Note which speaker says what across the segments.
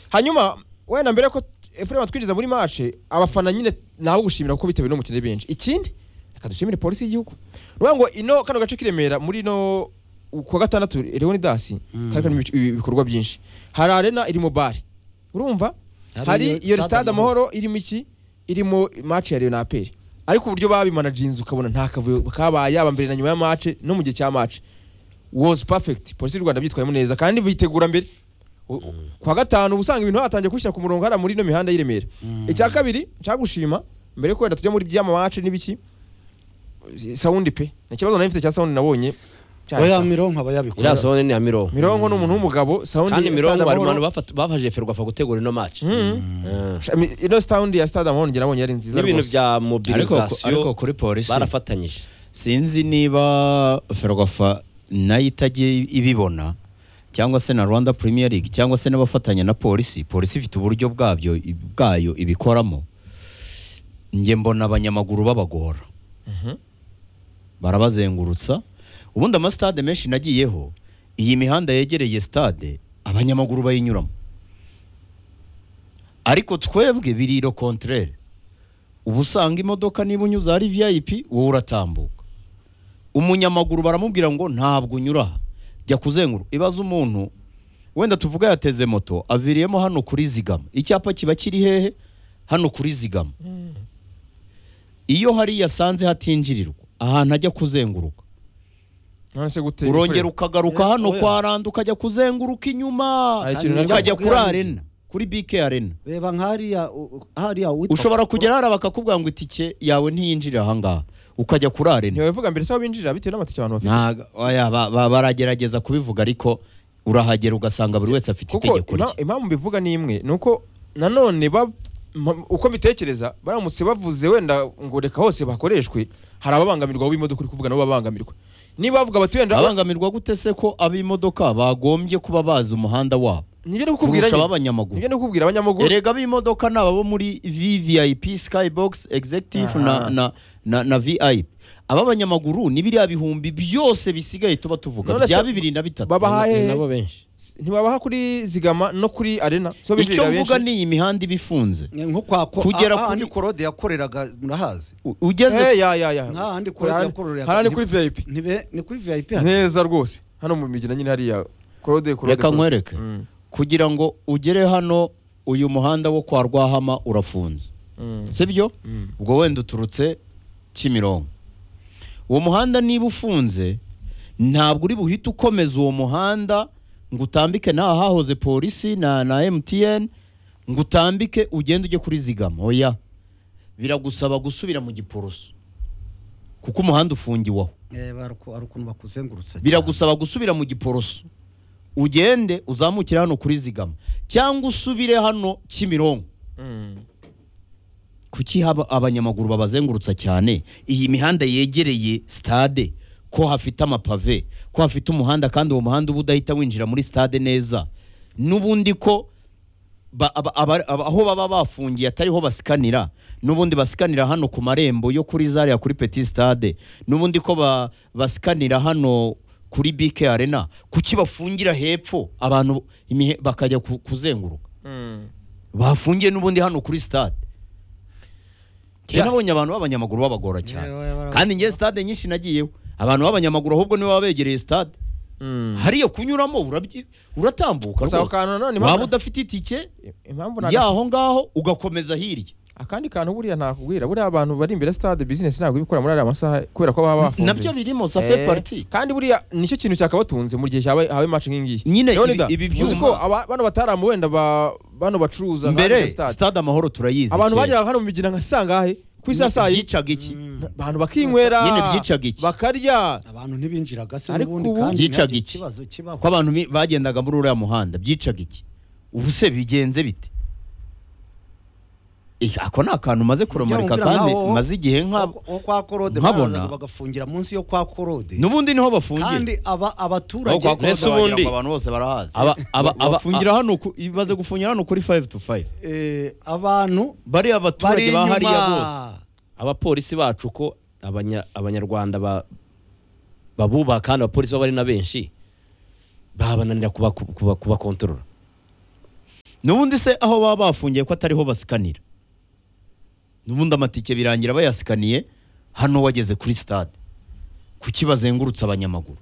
Speaker 1: hanyuma wenda mbere ko efurema twinjiza muri mace abafana nyine nabo gushimira kuko bitewe n'umukino ari benshi ikindi reka dushimire polisi y'igihugu ni ukuvuga ngo ino kano gace k'i Remera muri ino ku wa gatandatu leoni dasi kari karimo ibic- ibi- ibikorwa byinshi hari arena irimo bare urumva
Speaker 2: Hari
Speaker 1: hari
Speaker 2: iyo
Speaker 1: iyo
Speaker 2: stade
Speaker 1: sitade
Speaker 2: Amahoro.
Speaker 1: amahoro irimo iki irimo mace ya leonaperi ariko uburyo babimanaginze ukabona nta kavuyo kabaye yaba mbere na nyuma ya mace no mu gihe cya mace was perfect polisi y'u rwanda byitwayemo neza kandi bitegura mbere U- u- kuwa gatanu uba usanga ibintu batangiye kubishyira ku murongo hariya muri ino mihanda y'i Remera icya kabiri cyagushima mbere yo wenda tujya muri by'amawace n'ibiki sawundi pe ni ikibazo nari mfite cya sawundi nabonye cya
Speaker 3: baya
Speaker 1: sa-
Speaker 3: mironko bayabikora
Speaker 2: iriya sone ni iya mirongo
Speaker 1: mirongo ni umuntu w'umugabo sawundi
Speaker 2: kandi
Speaker 1: ya
Speaker 2: mirongo
Speaker 1: Stade
Speaker 2: hari
Speaker 1: Amahoro.
Speaker 2: abantu bafat- bafashije ferwafa gutegura ino maci
Speaker 1: Mm. Shami- ino sawundi ya stade amahoro njye nabonye yari nziza
Speaker 2: n'ibintu
Speaker 1: rwose
Speaker 2: bya
Speaker 4: ariko ariko
Speaker 2: mobilizasiyo
Speaker 4: kuri polisi
Speaker 2: barafatanyije
Speaker 4: sinzi niba ferwafa nayo itajya ibibona cyangwa se na rwanda premier league cyangwa se n'abafatanya na polisi polisi ifite uburyo bwabyo bwayo ibikoramo njye mbona abanyamaguru babagora barabazengurutsa ubundi amasitade menshi nagiyeho iyi mihanda yegereye sitade abanyamaguru bayinyuramo ariko twebwe biri iro kontrere uba usanga imodoka niba unyuze ahari viyayipi wowe uratambuka umunyamaguru baramubwira ngo ntabwo unyura aha jya kuzenguru ibaze umuntu wenda tuvuga yateze moto aviriyemo hano kuri zigama icyapa kiba kiri hehe hano kuri zigama iyo hari yasanze hatinjirirwa ahantu ajya kuzenguruka
Speaker 1: none se gute
Speaker 4: urongera ukagaruka
Speaker 3: Eh,
Speaker 4: hano
Speaker 3: oya.
Speaker 4: kwa randa ukajya kuzenguruka inyuma
Speaker 1: Hari ikintu nari
Speaker 4: ukajya
Speaker 3: kubwira
Speaker 4: kuri
Speaker 3: ni-
Speaker 4: arena kuri bike arena
Speaker 3: reba nk'ariya u- hariya uwitwa
Speaker 4: ushobora kugera hariya bakakubwira ngo itike yawe ntiyinjirira ahangaha ukajya kuri arena
Speaker 1: ntibabivuga mbere se aho binjirira bitewe n'amatike abantu bafite
Speaker 4: Ntago- oya, ba- ba- baragerageza kubivuga ariko urahagera ugasanga buri wese afite
Speaker 1: kuko
Speaker 4: itegeko
Speaker 1: ima-
Speaker 4: rye
Speaker 1: impamvu mbivuga ni imwe ni uko nanone ba- ma- uko mbitekereza baramutse bavuze wenda ngo reka hose bakoreshwe hari ababangamirwa abo imodoka uri kuvuga nabo babangamirwa niba bavuga bati wenda
Speaker 4: abangamirwa gute se ko ab'imodoka bagombye kuba bazi umuhanda wabo
Speaker 1: nibyo ndi kukubwira
Speaker 4: kurusha
Speaker 1: nyine.
Speaker 4: ab'abanyamaguru.
Speaker 1: nibyo ndi kukubwira abanyamaguru
Speaker 4: erega ab'imodoka ni ababo muri vvip skybox executive na,
Speaker 1: Aha.
Speaker 4: na, na, na vip ab'abanyamaguru ni biriya bihumbi byose bisigaye tuba tuvuga
Speaker 1: None se
Speaker 4: bya bibiri na bitatu
Speaker 1: babaha
Speaker 2: ni
Speaker 1: hehe
Speaker 2: nabo benshi
Speaker 1: ntibabaha kuri zigama no kuri arena so
Speaker 4: icyo
Speaker 1: binjirira
Speaker 4: mvuga
Speaker 1: benshi
Speaker 4: ni iyi mihanda iba ifunze
Speaker 3: nko kwa ko
Speaker 4: Kugera
Speaker 3: aha
Speaker 4: kuri-
Speaker 3: ni korode yakoreraga murahazi
Speaker 4: U- ugeze
Speaker 1: Eh, ya ya ya
Speaker 3: Nta handi
Speaker 1: Kuri
Speaker 3: kuri-
Speaker 1: arena.
Speaker 3: kuri-
Speaker 1: hariya ni kuri vip
Speaker 3: Ntibe- ni kuri vip hano
Speaker 1: neza rwose hano mu migina nyine hariya korode korode
Speaker 4: reka
Speaker 1: Claude.
Speaker 4: nkwereke
Speaker 1: Mm,
Speaker 4: kugira ngo ugere hano uyu muhanda wo kwa rwahama urafunze
Speaker 1: mm,
Speaker 4: sibyo
Speaker 1: mm.
Speaker 4: ubwo wenda uturutse kimironko uwo muhanda niba ufunze ntabwo uri buhite ukomeza uwo muhanda ngo utambike n'aha hahoze polisi na na emutiyeni ngo utambike ugende ujye kuri zigama oya biragusaba gusubira mu giporoso kuko umuhanda ufungiwaho
Speaker 3: Eh, baruku- hari ukuntu bakuzengurutsa
Speaker 4: biragusaba gusubira mu giporoso ugende uzamukire hano kuri zigama cyangwa usubire hano kimironko
Speaker 1: Mm.
Speaker 4: kuki haba abanyamaguru babazengurutsa cyane iyi mihanda yegereye stade ko hafite amapave ko hafite umuhanda kandi uwo muhanda uba udahita winjira muri stade neza n'ubundi ko ba- aba- aba- aba- aho baba bafungiye atariho basikanira n'ubundi basikanira hano ku marembo yo kuri zariya kuri petit stade n'ubundi ko ba- basikanira hano kuri bike arena kuki bafungira hepfo abantu imihe- bakajya ku- kuzenguruka
Speaker 1: Mm.
Speaker 4: bafungiye n'ubundi hano kuri stade
Speaker 1: Ya.
Speaker 4: njye nabonye abantu b'abanyamaguru babagora cyane kandi njye stade nyinshi nagiyeho abantu b'abanyamaguru ahubwo nibo baba begereye stade
Speaker 1: Mm.
Speaker 4: hariya kunyuramo urabyi- uratambuka
Speaker 1: Gusa ako
Speaker 4: rwose
Speaker 1: kantu nanone
Speaker 4: waba
Speaker 1: impamvu-
Speaker 4: udafite itike
Speaker 1: impamvu ni aga-
Speaker 4: y'aho ngaho ugakomeza hirya
Speaker 1: akandi kantu buriya ntakubwira buriya abantu bari imbere ya stade business ntabwo ibikora muri ariya masaha kubera ko baba bafunze
Speaker 4: nabyo birimo ça fait
Speaker 1: Eh,
Speaker 4: partie
Speaker 1: kandi buriya nicyo kintu cyakabatunze mu gihe cyabaye hawe match nk'ingiyi
Speaker 4: nyine
Speaker 1: Leonidas,
Speaker 4: ibi- ibi
Speaker 1: uzi ko
Speaker 4: byuma
Speaker 1: aba- bano batarama wenda ba- bano bacuruza nka
Speaker 4: mbere
Speaker 1: hano stade.
Speaker 4: stade amahoro turayizi
Speaker 1: abantu
Speaker 4: kera.
Speaker 1: bageraga hano mu migina nkasanga he ku isaha saa yine
Speaker 4: byicaga iki
Speaker 1: abantu bakinywera
Speaker 4: Nyine byicaga iki?
Speaker 1: bakarya
Speaker 3: abantu ntibinjiraga se
Speaker 1: Ariko
Speaker 3: n'ubundi
Speaker 1: ubu-
Speaker 3: kandi
Speaker 4: Byicaga
Speaker 3: ntihagire
Speaker 4: iki?
Speaker 3: ikibazo kibaho
Speaker 4: ko abantu bi- bagendaga muri uriya muhanda byicaga iki ubu se bigenze bite Eh, ako ni akantu maze kuramurika
Speaker 3: Ujya
Speaker 4: kandi
Speaker 3: wumvira
Speaker 4: maze igihe nka
Speaker 3: Wo- wo kwa korode
Speaker 4: nkabona-
Speaker 3: baraza bagafungira munsi yo kwa korode
Speaker 4: n'ubundi niho bafungiye
Speaker 3: kandi aba
Speaker 4: Aho
Speaker 3: abaturage
Speaker 4: kwa Claude
Speaker 2: Mbese
Speaker 4: wagira
Speaker 2: ubundi-
Speaker 4: ngo abantu bose barahazi
Speaker 2: Aba- aba- aba-
Speaker 4: bafungira hano ku- baze gufungira hano kuri 5 to 5
Speaker 3: eh, abantu
Speaker 4: bariya
Speaker 3: bari
Speaker 4: baturage ba hariya bose
Speaker 3: inyuma
Speaker 2: abapolisi bacu ko abanya- abanyarwanda ba- babubaha kandi abapolisi baba ari na benshi babananira kuba- kuba- kubakontorora
Speaker 4: n'ubundi se aho baba bafungiye ko atariho basikanira n'ubundi amatike birangira bayasikaniye hano wageze kuri sitade kuki bazengurutse abanyamaguru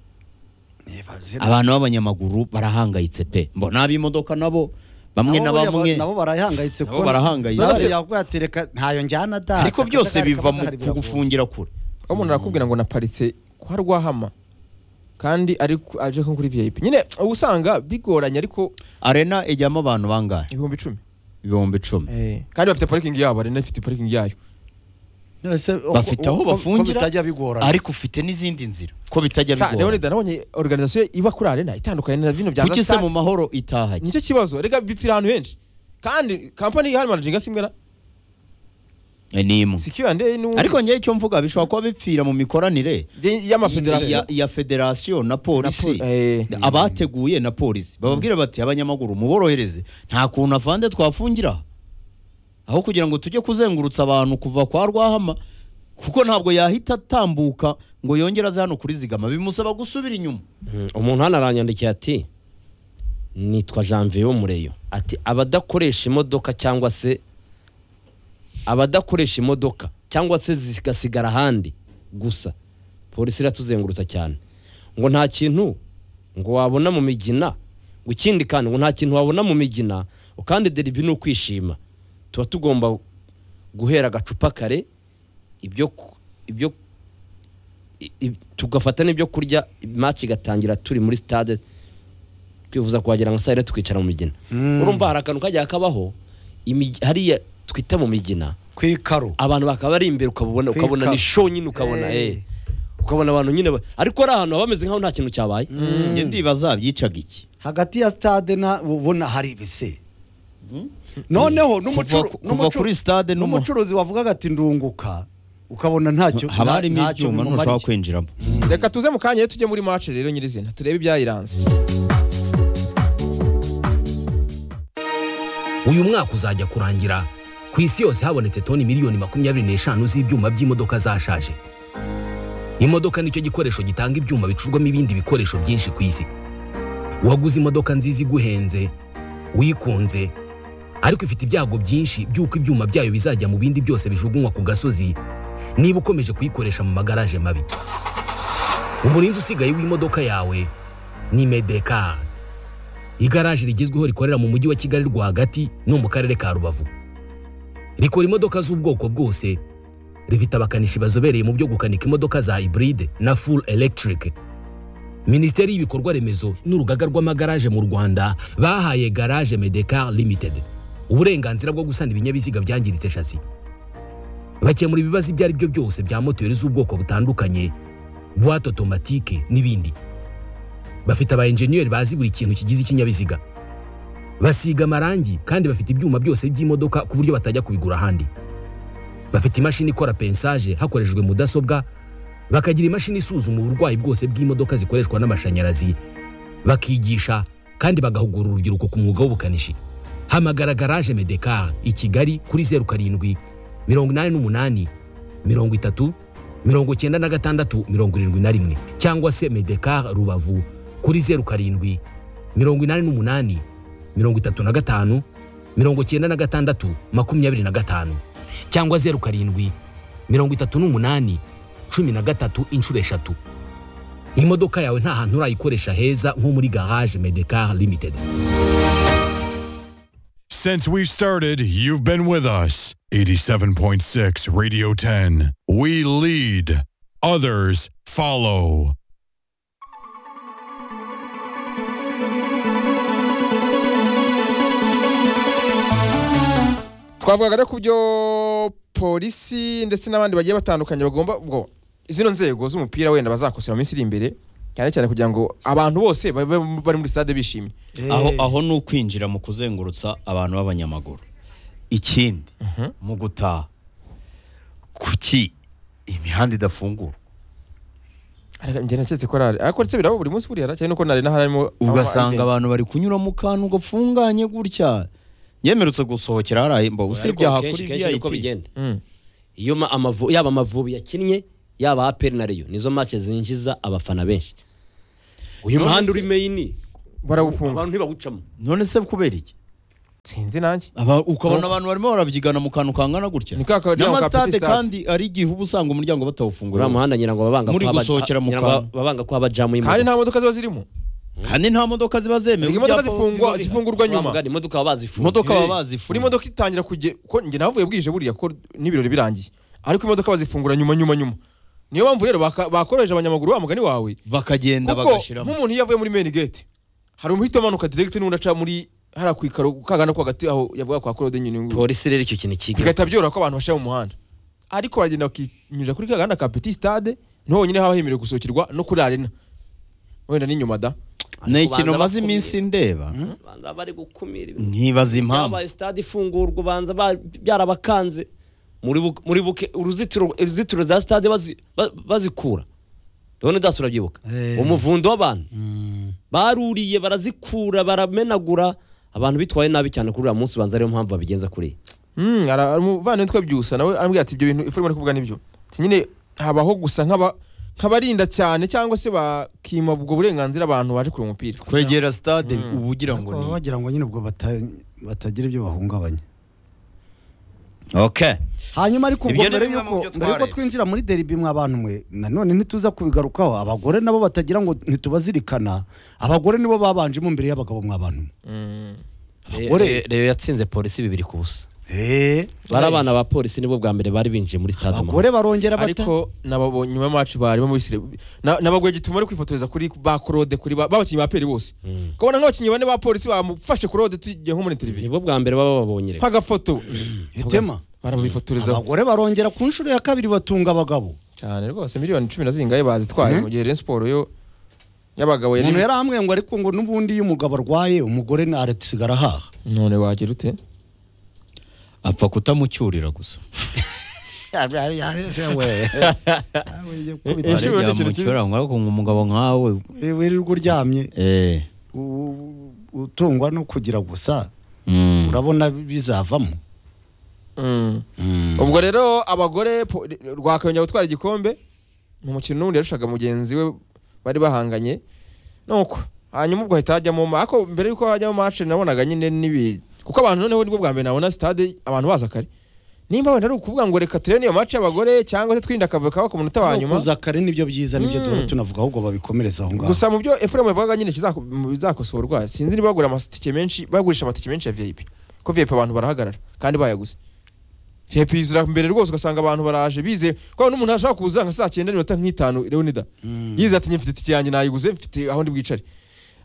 Speaker 4: abantu b'abanyamaguru barahangayitse pe mbona ab'imodoka nabo bamwe na bamwe
Speaker 3: nabo barahangayitse
Speaker 4: Nabo barahangayitse.
Speaker 3: yakuyatereka ntayo njyana da
Speaker 4: ariko byose biva mu kugufungira kure
Speaker 1: aho umuntu arakubwira ngo naparitse kwa rwahama kandi ari ku- aje nko kuri vip nyine uba usanga bigoranye ariko
Speaker 4: arena ijyamo abantu bangahe
Speaker 1: ibihumbi icumi
Speaker 4: ibihumbi icumi
Speaker 1: Eh, kandi bafite parikingi yabo arena ifite parikingi yayo
Speaker 4: bafite aho bafungira
Speaker 3: bitajya bigorana
Speaker 4: ariko ufite n'izindi nzira ko bitajya
Speaker 1: Sha, rero
Speaker 4: bigora
Speaker 1: nida nabonye organizasiyo iba kuri arena itandukanye na bino bya
Speaker 4: kuki se
Speaker 1: Stade.
Speaker 4: mu mahoro itahanye
Speaker 1: nicyo kibazo rega bipfira ahantu henshi kandi kampani ihari manajinga simwe na
Speaker 4: Eh, ni imwe
Speaker 1: secure and n'ubu
Speaker 4: ariko ngewe icyo mvuga bishobora kuba bipfira mu mikoranire
Speaker 1: y'amafederasiyo
Speaker 4: ya, ya federasiyo na polisi
Speaker 1: Na po- eh.
Speaker 4: abateguye na polisi bababwira bati abanyamaguru muborohereze nta kuntu avande twafungira aha." aho kugira ngo tujye kuzengurutsa abantu kuva kwa rwahama kuko ntabwo yahita atambuka ngo yongere aze hano kuri zigama bimusaba gusubira inyuma
Speaker 2: Mm, umuntu hano aranyandikiye ati nitwa janvier wo mureyo ati abadakoresha imodoka cyangwa se abadakoresha imodoka cyangwa se zigasigara ahandi gusa polisi iratuzengurutsa cyane ngo nta kintu ngo wabona mu migina ngo ikindi kandi ngo nta kintu wabona mu migina kandi deribi ni ukwishima tuba tugomba guhera agacupa kare ibyo ku- ibyo i- i- tugafata n'ibyo kurya match igatangira turi muri stade twifuza kuhagera nka saa yine tukicara mu migina
Speaker 3: Mm.
Speaker 2: urumva hari akantu kajya kabaho imig- hariya twita mu migina
Speaker 3: ku ikaro
Speaker 2: abantu bakaba bari imbere ukabona
Speaker 3: Kwika.
Speaker 2: ukabona ni show nyine ukabona
Speaker 3: Hey.
Speaker 2: eh ukabona abantu nyine ba- ariko ari ahantu haba hameze nkaho nta kintu cyabaye
Speaker 4: njye ndibaza byicaga iki
Speaker 3: hagati ya stade na ubona hari ibise noneho n'umucuru-
Speaker 4: Kuva- kuva
Speaker 3: n'umucuru-
Speaker 4: kuri stade n'umu-
Speaker 3: n'umucuruzi wavugaga ati ndunguka ukabona ntacyo
Speaker 4: haba harimo
Speaker 3: ntacyo
Speaker 4: ibyuma
Speaker 3: bimumariye.
Speaker 4: ntushobora kwinjiramo
Speaker 1: reka tuze mu kanya tujye muri match rero nyirizina turebe ibyayiranze
Speaker 5: uyu mwaka uzajya kurangira ku isi yose habonetse toni miliyoni makumyabiri n'eshanu z'ibyuma by'imodoka zashaje imodoka nicyo gikoresho gitanga ibyuma bicurwamo ibindi bikoresho byinshi ku isi waguze imodoka nziza iguhenze uyikunze ariko ifite ibyago byinshi by'uko ibyuma byayo bizajya mu bindi byose bijugunywa ku gasozi niba ukomeje kuyikoresha mu magaraje mabi umurinzi usigaye w'imodoka yawe ni medekari igaraje rigezweho rikorera mu mujyi wa kigali rwagati no mu karere ka rubavu rikora imodoka z'ubwoko bwose rifite abakanishi bazobereye mu byo gukanika imodoka za hybride na full electric minisiteri y'ibikorwa remezo n'urugaga rw'amagaraje mu rwanda bahaye garage medecar limited uburenganzira bwo gusana ibinyabiziga byangiritse shasi bakemura ibibazo ibyo ari byo byose bya moteri z'ubwoko butandukanye buwate otomatike n'ibindi bafite aba enjeniyeri bazi buri kintu kigize ikinyabiziga basiga amarangi kandi bafite ibyuma byose by'imodoka ku buryo batajya kubigura ahandi bafite imashini ikora pensaje hakoreshejwe mudasobwa bakagira imashini isuzuma uburwayi bwose bw'imodoka zikoreshwa n'amashanyarazi bakigisha kandi bagahugura urubyiruko ku mwuga w'ubukanishi hamagara garaje medekar i kigali kuri zeru karindwi mirongo inani n'umunani mirongo itatu mirongo cyenda na gatandatu mirongo irindwi na rimwe cyangwa se medekar rubavu kuri zeru karindwi mirongo inani n'umunani mirongo itatu na gatanu mirongo cyenda na gatandatu makumyabiri na gatanu cyangwa zeru karindwi mirongo itatu n'umunani cumi na gatatu inshuro eshatu imodoka yawe nta hantu urayikoresha heza nko muri garage medekar limited
Speaker 6: Since we've started, you've been with us. 87.6 Radio 10. We lead, others follow.
Speaker 1: twavugaga rero ku byo polisi ndetse n'abandi bagiye batandukanye bagomba ubwo zino nzego z'umupira wenda bazakosora mu minsi iri imbere cyane cyane kugira ngo abantu bose babe bari muri stade bishimye
Speaker 3: Eh,
Speaker 4: aho aho ni ukwinjira mu kuzengurutsa abantu b'abanyamaguru ikindi mu gutaha kuki imihanda idafungura
Speaker 1: Ariko njye naketse ko ari ari ariko ndetse biraba buri munsi buriya cyane nuko narena harimo
Speaker 4: ugasanga
Speaker 1: abantu
Speaker 4: abantu bari kunyura mu kantu gafunganye gutya yemerutse gusohokera hariya mba usibye aha kuri
Speaker 2: uko
Speaker 4: vip
Speaker 2: bigenda iyo ma- amavu- yaba amavubi yakinnye yaba aperi na reyo nizo match zinjiza abafana benshi uyu muhanda uri meyini
Speaker 1: barawufunga
Speaker 2: abantu ntibawucamo
Speaker 4: none se kubera iki
Speaker 1: sinzi nanjye
Speaker 4: Aba- ukabona abantu barimo barabyigana mu kantu kangana gutya
Speaker 1: Ni ka karirya
Speaker 4: nyamara
Speaker 1: ka petit
Speaker 4: sitade
Speaker 1: stade.
Speaker 4: kandi ari igihe uba usanga umuryango batawufunguye
Speaker 2: uriya muhanda
Speaker 4: wose.
Speaker 2: ngira ngo babanga
Speaker 4: Muri
Speaker 2: ko haba-
Speaker 4: gusohokera mu
Speaker 2: ngira ngo
Speaker 4: kantu.
Speaker 2: babanga ko haba jamu
Speaker 1: kandi
Speaker 2: y'imodoka
Speaker 1: nta modoka ziba zirimo
Speaker 4: kandi nta modoka ziba zemewe
Speaker 1: Erega imodoka zifungwa
Speaker 4: ibyapa biba bihari.
Speaker 1: zifungurwa nyuma
Speaker 2: Bavuga, imodoka baba bazifunze
Speaker 4: imodoka baba
Speaker 1: buri
Speaker 4: bazifunga
Speaker 1: modoka itangira kujya ko njye navuye bwije buriya ko n'ibirori birangiye ariko imodoka bazifungura nyuma nyuma nyuma niyo mpamvu rero baka- bakoroheje abanyamaguru wa mugani wawe
Speaker 4: bakagenda
Speaker 1: kuko
Speaker 4: bagashiramo
Speaker 1: nk'umuntu iyo avuye muri main gate hari umuhita umanuka direct n'undi aca muri hariya ku ikaro kagana ko hagati aho yavuga kwa Claude nyine
Speaker 2: polisi rero icyo kintu kiga
Speaker 1: bigahita byoroha ko abantu bashira mu muhanda ariko baragenda bakinyurira kuri kaganda ka petit stade niho honyine haba hemerewe gusohokerwa no kuri arena wenda n'inyuma da
Speaker 4: ni ikintu maze iminsi ndeba
Speaker 2: banza bari gukumira ibintu
Speaker 4: nkibaza impamvu
Speaker 2: byabaye stade ifungurwa banza ba- byarabakanze muri bu- muri buke uruzitiro uruzitiro za stade bazi- ba- bazikura rero daso urabyibuka
Speaker 3: Eh.
Speaker 2: umuvundo w'abantu baruriye barazikura baramenagura abantu bitwaye nabi cyane kuri uriya munsi banza ariyo mpamvu babigenza kuriya
Speaker 1: Mm, ara- umuvandimwe twe byusa nawe arambwira ati ibyo bintu ifu urimo kuvuga nibyo ati nyine habaho gusa nk'aba nk'abarinda cyane cyangwa se bakima ubwo burenganzira abantu baje kureba umupira
Speaker 4: kwegera stade uba ugira ngo
Speaker 3: baba
Speaker 4: ni
Speaker 3: bagira ngo nyine ubwo bata- batagira ibyo bahungabanya
Speaker 4: okay
Speaker 3: hanyuma ariko ubwo
Speaker 4: Ibyo ni
Speaker 3: mbere
Speaker 4: bimwe mu
Speaker 3: yuko
Speaker 4: byo
Speaker 3: mbere yuko
Speaker 4: twarebye.
Speaker 3: twinjira muri deribi mwabantu mwe nanone ntituza kubigarukaho abagore nabo batagira ngo ntitubazirikana abagore nibo babanjemo imbere y'abagabo mwabantu mwe Abagore.
Speaker 2: Re- Reyo yatsinze polisi bibiri ku busa
Speaker 3: Eh,
Speaker 2: bari abana ba polisi nibwo bwa mbere bari binjiye muri stade
Speaker 3: abagore barongera bata
Speaker 1: ariko nababo nyuma ya match barimo muri sire nabagwe gituma ari kwifotoreza kuri ba Claude kuri ba- babakinnyi ba peri bose kubona nk'abakinnyi bane ba polisi bamufashe Claude tujye nko muri televiziyo
Speaker 2: nibwo bwa mbere baba babonye rero.
Speaker 1: nk'agafoto
Speaker 3: itema
Speaker 1: barabifotorezaho
Speaker 3: abagore barongera ku nshuro ya kabiri batunga abagabo
Speaker 1: cyane rwose miliyoni cumi na zingahe bazitwaye mu gihe Rayon Sport yo y'abagabo
Speaker 3: umuntu
Speaker 1: yari
Speaker 3: yari amwe ngo ariko ngo n'ubundi iyo umugabo arwaye umugore na arasigara ahaha
Speaker 1: none wagira ute
Speaker 4: apfa kutamucyurira gusa
Speaker 1: Eh, shuri,
Speaker 4: Arya
Speaker 1: ni ikintu
Speaker 4: mucyura ngo ariko ngo umugabo nkawe
Speaker 3: wirirwa uryamye
Speaker 4: eh
Speaker 3: u- utungwa no kugira gusa
Speaker 4: mm.
Speaker 3: urabona bizavamo
Speaker 1: Mm. ubwo rero abagore po- rwakayongera gutwara igikombe mu mukino n'ubundi yarushaga mugenzi we bari bahanganye nuko hanyuma ubwo hahita hajyamo ma- ariko mbere yuko hajyamo match nabonaga nyine n'ibi kuko abantu noneho nibwo bwa mbere nabona stade abantu baza kare nimba wenda ari ukuvuga ngo reka turebe niyo match y'abagore cyangwa se twirinde akavuyo kaba ku munota wa nyuma
Speaker 3: kuza kare nibyo byiza nibyo duhora tunavuga ahubwo babikomereza aho ngaho
Speaker 1: gusa mu byo Ephraim yavugaga nyine kizako- mu bizakosorwa sinzi niba bagura amatike menshi bagurisha amatike menshi ya VIP ko VIP abantu barahagarara kandi bayaguze VIP yuzura mbere rwose ugasanga abantu baraje bize ko n'umuntu ashobora kuza nka saa cyenda n'iminota nk'itanu Leonida yize ati nyifite itike yanjye nayiguze mfite aho ndi bwicare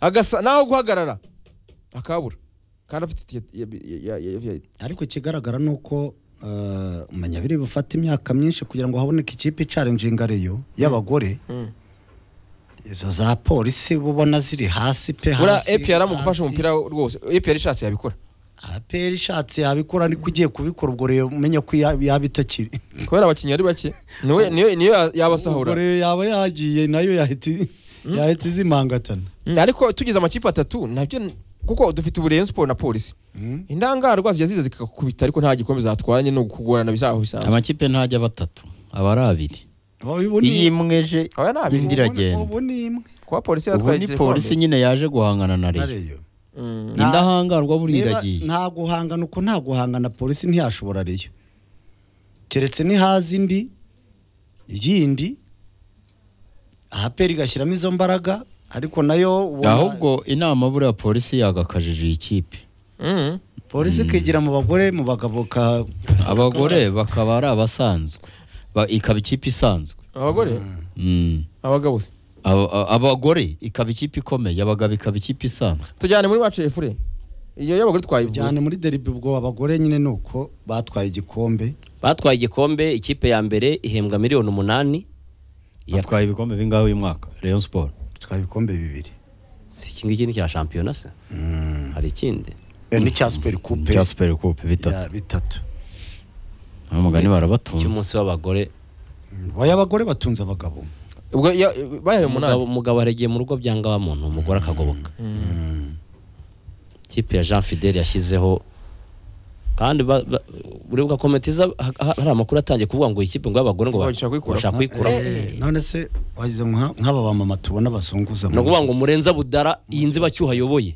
Speaker 1: agasa naho guhagarara akabura kandi afite itike ya- ya- ya- ya- ya-
Speaker 3: ariko ikigaragara ni uko eh, Manyabiri bufata imyaka myinshi kugira ngo haboneke ikipe icarenjinga reyo y'abagore
Speaker 1: Mm.
Speaker 3: izo za polisi uba ubona ziri hasi pe
Speaker 1: buriya
Speaker 3: hasi
Speaker 1: APR mu gufasha
Speaker 3: hasi.
Speaker 1: umupira rwose APR ishatse yabikora
Speaker 3: APR ishatse yabikora ariko ugiye kubikora ubwo rero umenya ko ya- yaba itakiri
Speaker 1: kubera abakinnyi ari bake niwe- niyo niyo yabasahura
Speaker 3: ubwo rero yaba yagiye nayo yahita i- yahita izimangatana
Speaker 1: Mm, ariko tugize amakipe atatu nabyo n- kuko dufite ubu Rayon Sport na polisi indangarwa zijya ziza zikakubita ariko nta gikombe zatwaranye no kugorana bisaho bisanzwe
Speaker 4: amakipe ntajya batatu aba ari abiri
Speaker 3: ubu
Speaker 4: iyi imweje
Speaker 1: aba ni abiri
Speaker 4: indi iragenda
Speaker 3: ubu ni imwe
Speaker 1: kuba polisi
Speaker 4: ubu
Speaker 1: yatwaye
Speaker 4: ni
Speaker 1: igikombe.
Speaker 4: polisi nyine yaje guhangana na
Speaker 3: na
Speaker 4: reyo
Speaker 3: reyo
Speaker 1: Mm,
Speaker 3: Nta-
Speaker 4: indahangarwa buriya
Speaker 3: Niba
Speaker 4: iragiye
Speaker 3: nta guhangana uko nta guhangana polisi ntiyashobora reyo keretse nihaza indi yindi ahapera igashyiramo izo mbaraga ariko nayo ubona
Speaker 4: ahubwo inama buriya polisi yagakajije iyi kipe
Speaker 1: mm.
Speaker 3: polisi ikigira mu bagore mu bagabo ka
Speaker 4: abagore bakaba ari abasanzwe Ba- ikaba ikipe isanzwe
Speaker 1: abagore
Speaker 4: Mm.
Speaker 1: abagabo se
Speaker 4: Aba- a- abagore ikaba ikipe ikomeye abagabo ikaba ikipe isanzwe
Speaker 1: tujyane muri match efure iyo y'abagore
Speaker 3: cyane
Speaker 1: twayivuye
Speaker 3: muri deribi ubwo abagore nyine ni uko batwaye igikombe
Speaker 2: batwaye igikombe ikipe ya mbere ihembwa miliyoni umunani iya-
Speaker 4: yatwaye ibikombe bingahe uyu mwaka Rayon Sport
Speaker 3: batwaye ibikombe bibiri
Speaker 2: si iki ngiki ni cya shampiyona se hari ikindi
Speaker 3: Eh, n'icya superi kupe
Speaker 4: cya Super Coupe
Speaker 3: Ya,
Speaker 4: bitatu
Speaker 3: bitatu
Speaker 4: nta mugani barabatunze
Speaker 2: cy'umunsi w'abagore
Speaker 3: oya abagore batunze abagabo
Speaker 1: ubwo iyo- bayaye
Speaker 2: umugabo
Speaker 1: umunani
Speaker 2: umugabo yaregeye mu rugo byanga wa muntu umugore akagoboka ikipe ya jean fidele yashyizeho kandi ba- ba- urebuka komite iza ha- ha- hari amakuru atangiye kuvuga ngo iyi kipe ngo y'abagore ngo ba-
Speaker 1: Bashaka kuyikura.
Speaker 2: bashaka kuyikura
Speaker 3: Eh, none se wagize nka- nk'aba bamama tubona bazunguza
Speaker 2: ni
Speaker 3: mu-
Speaker 2: ukuvuga ngo murenza budara iyi nzibacyuho ayoboye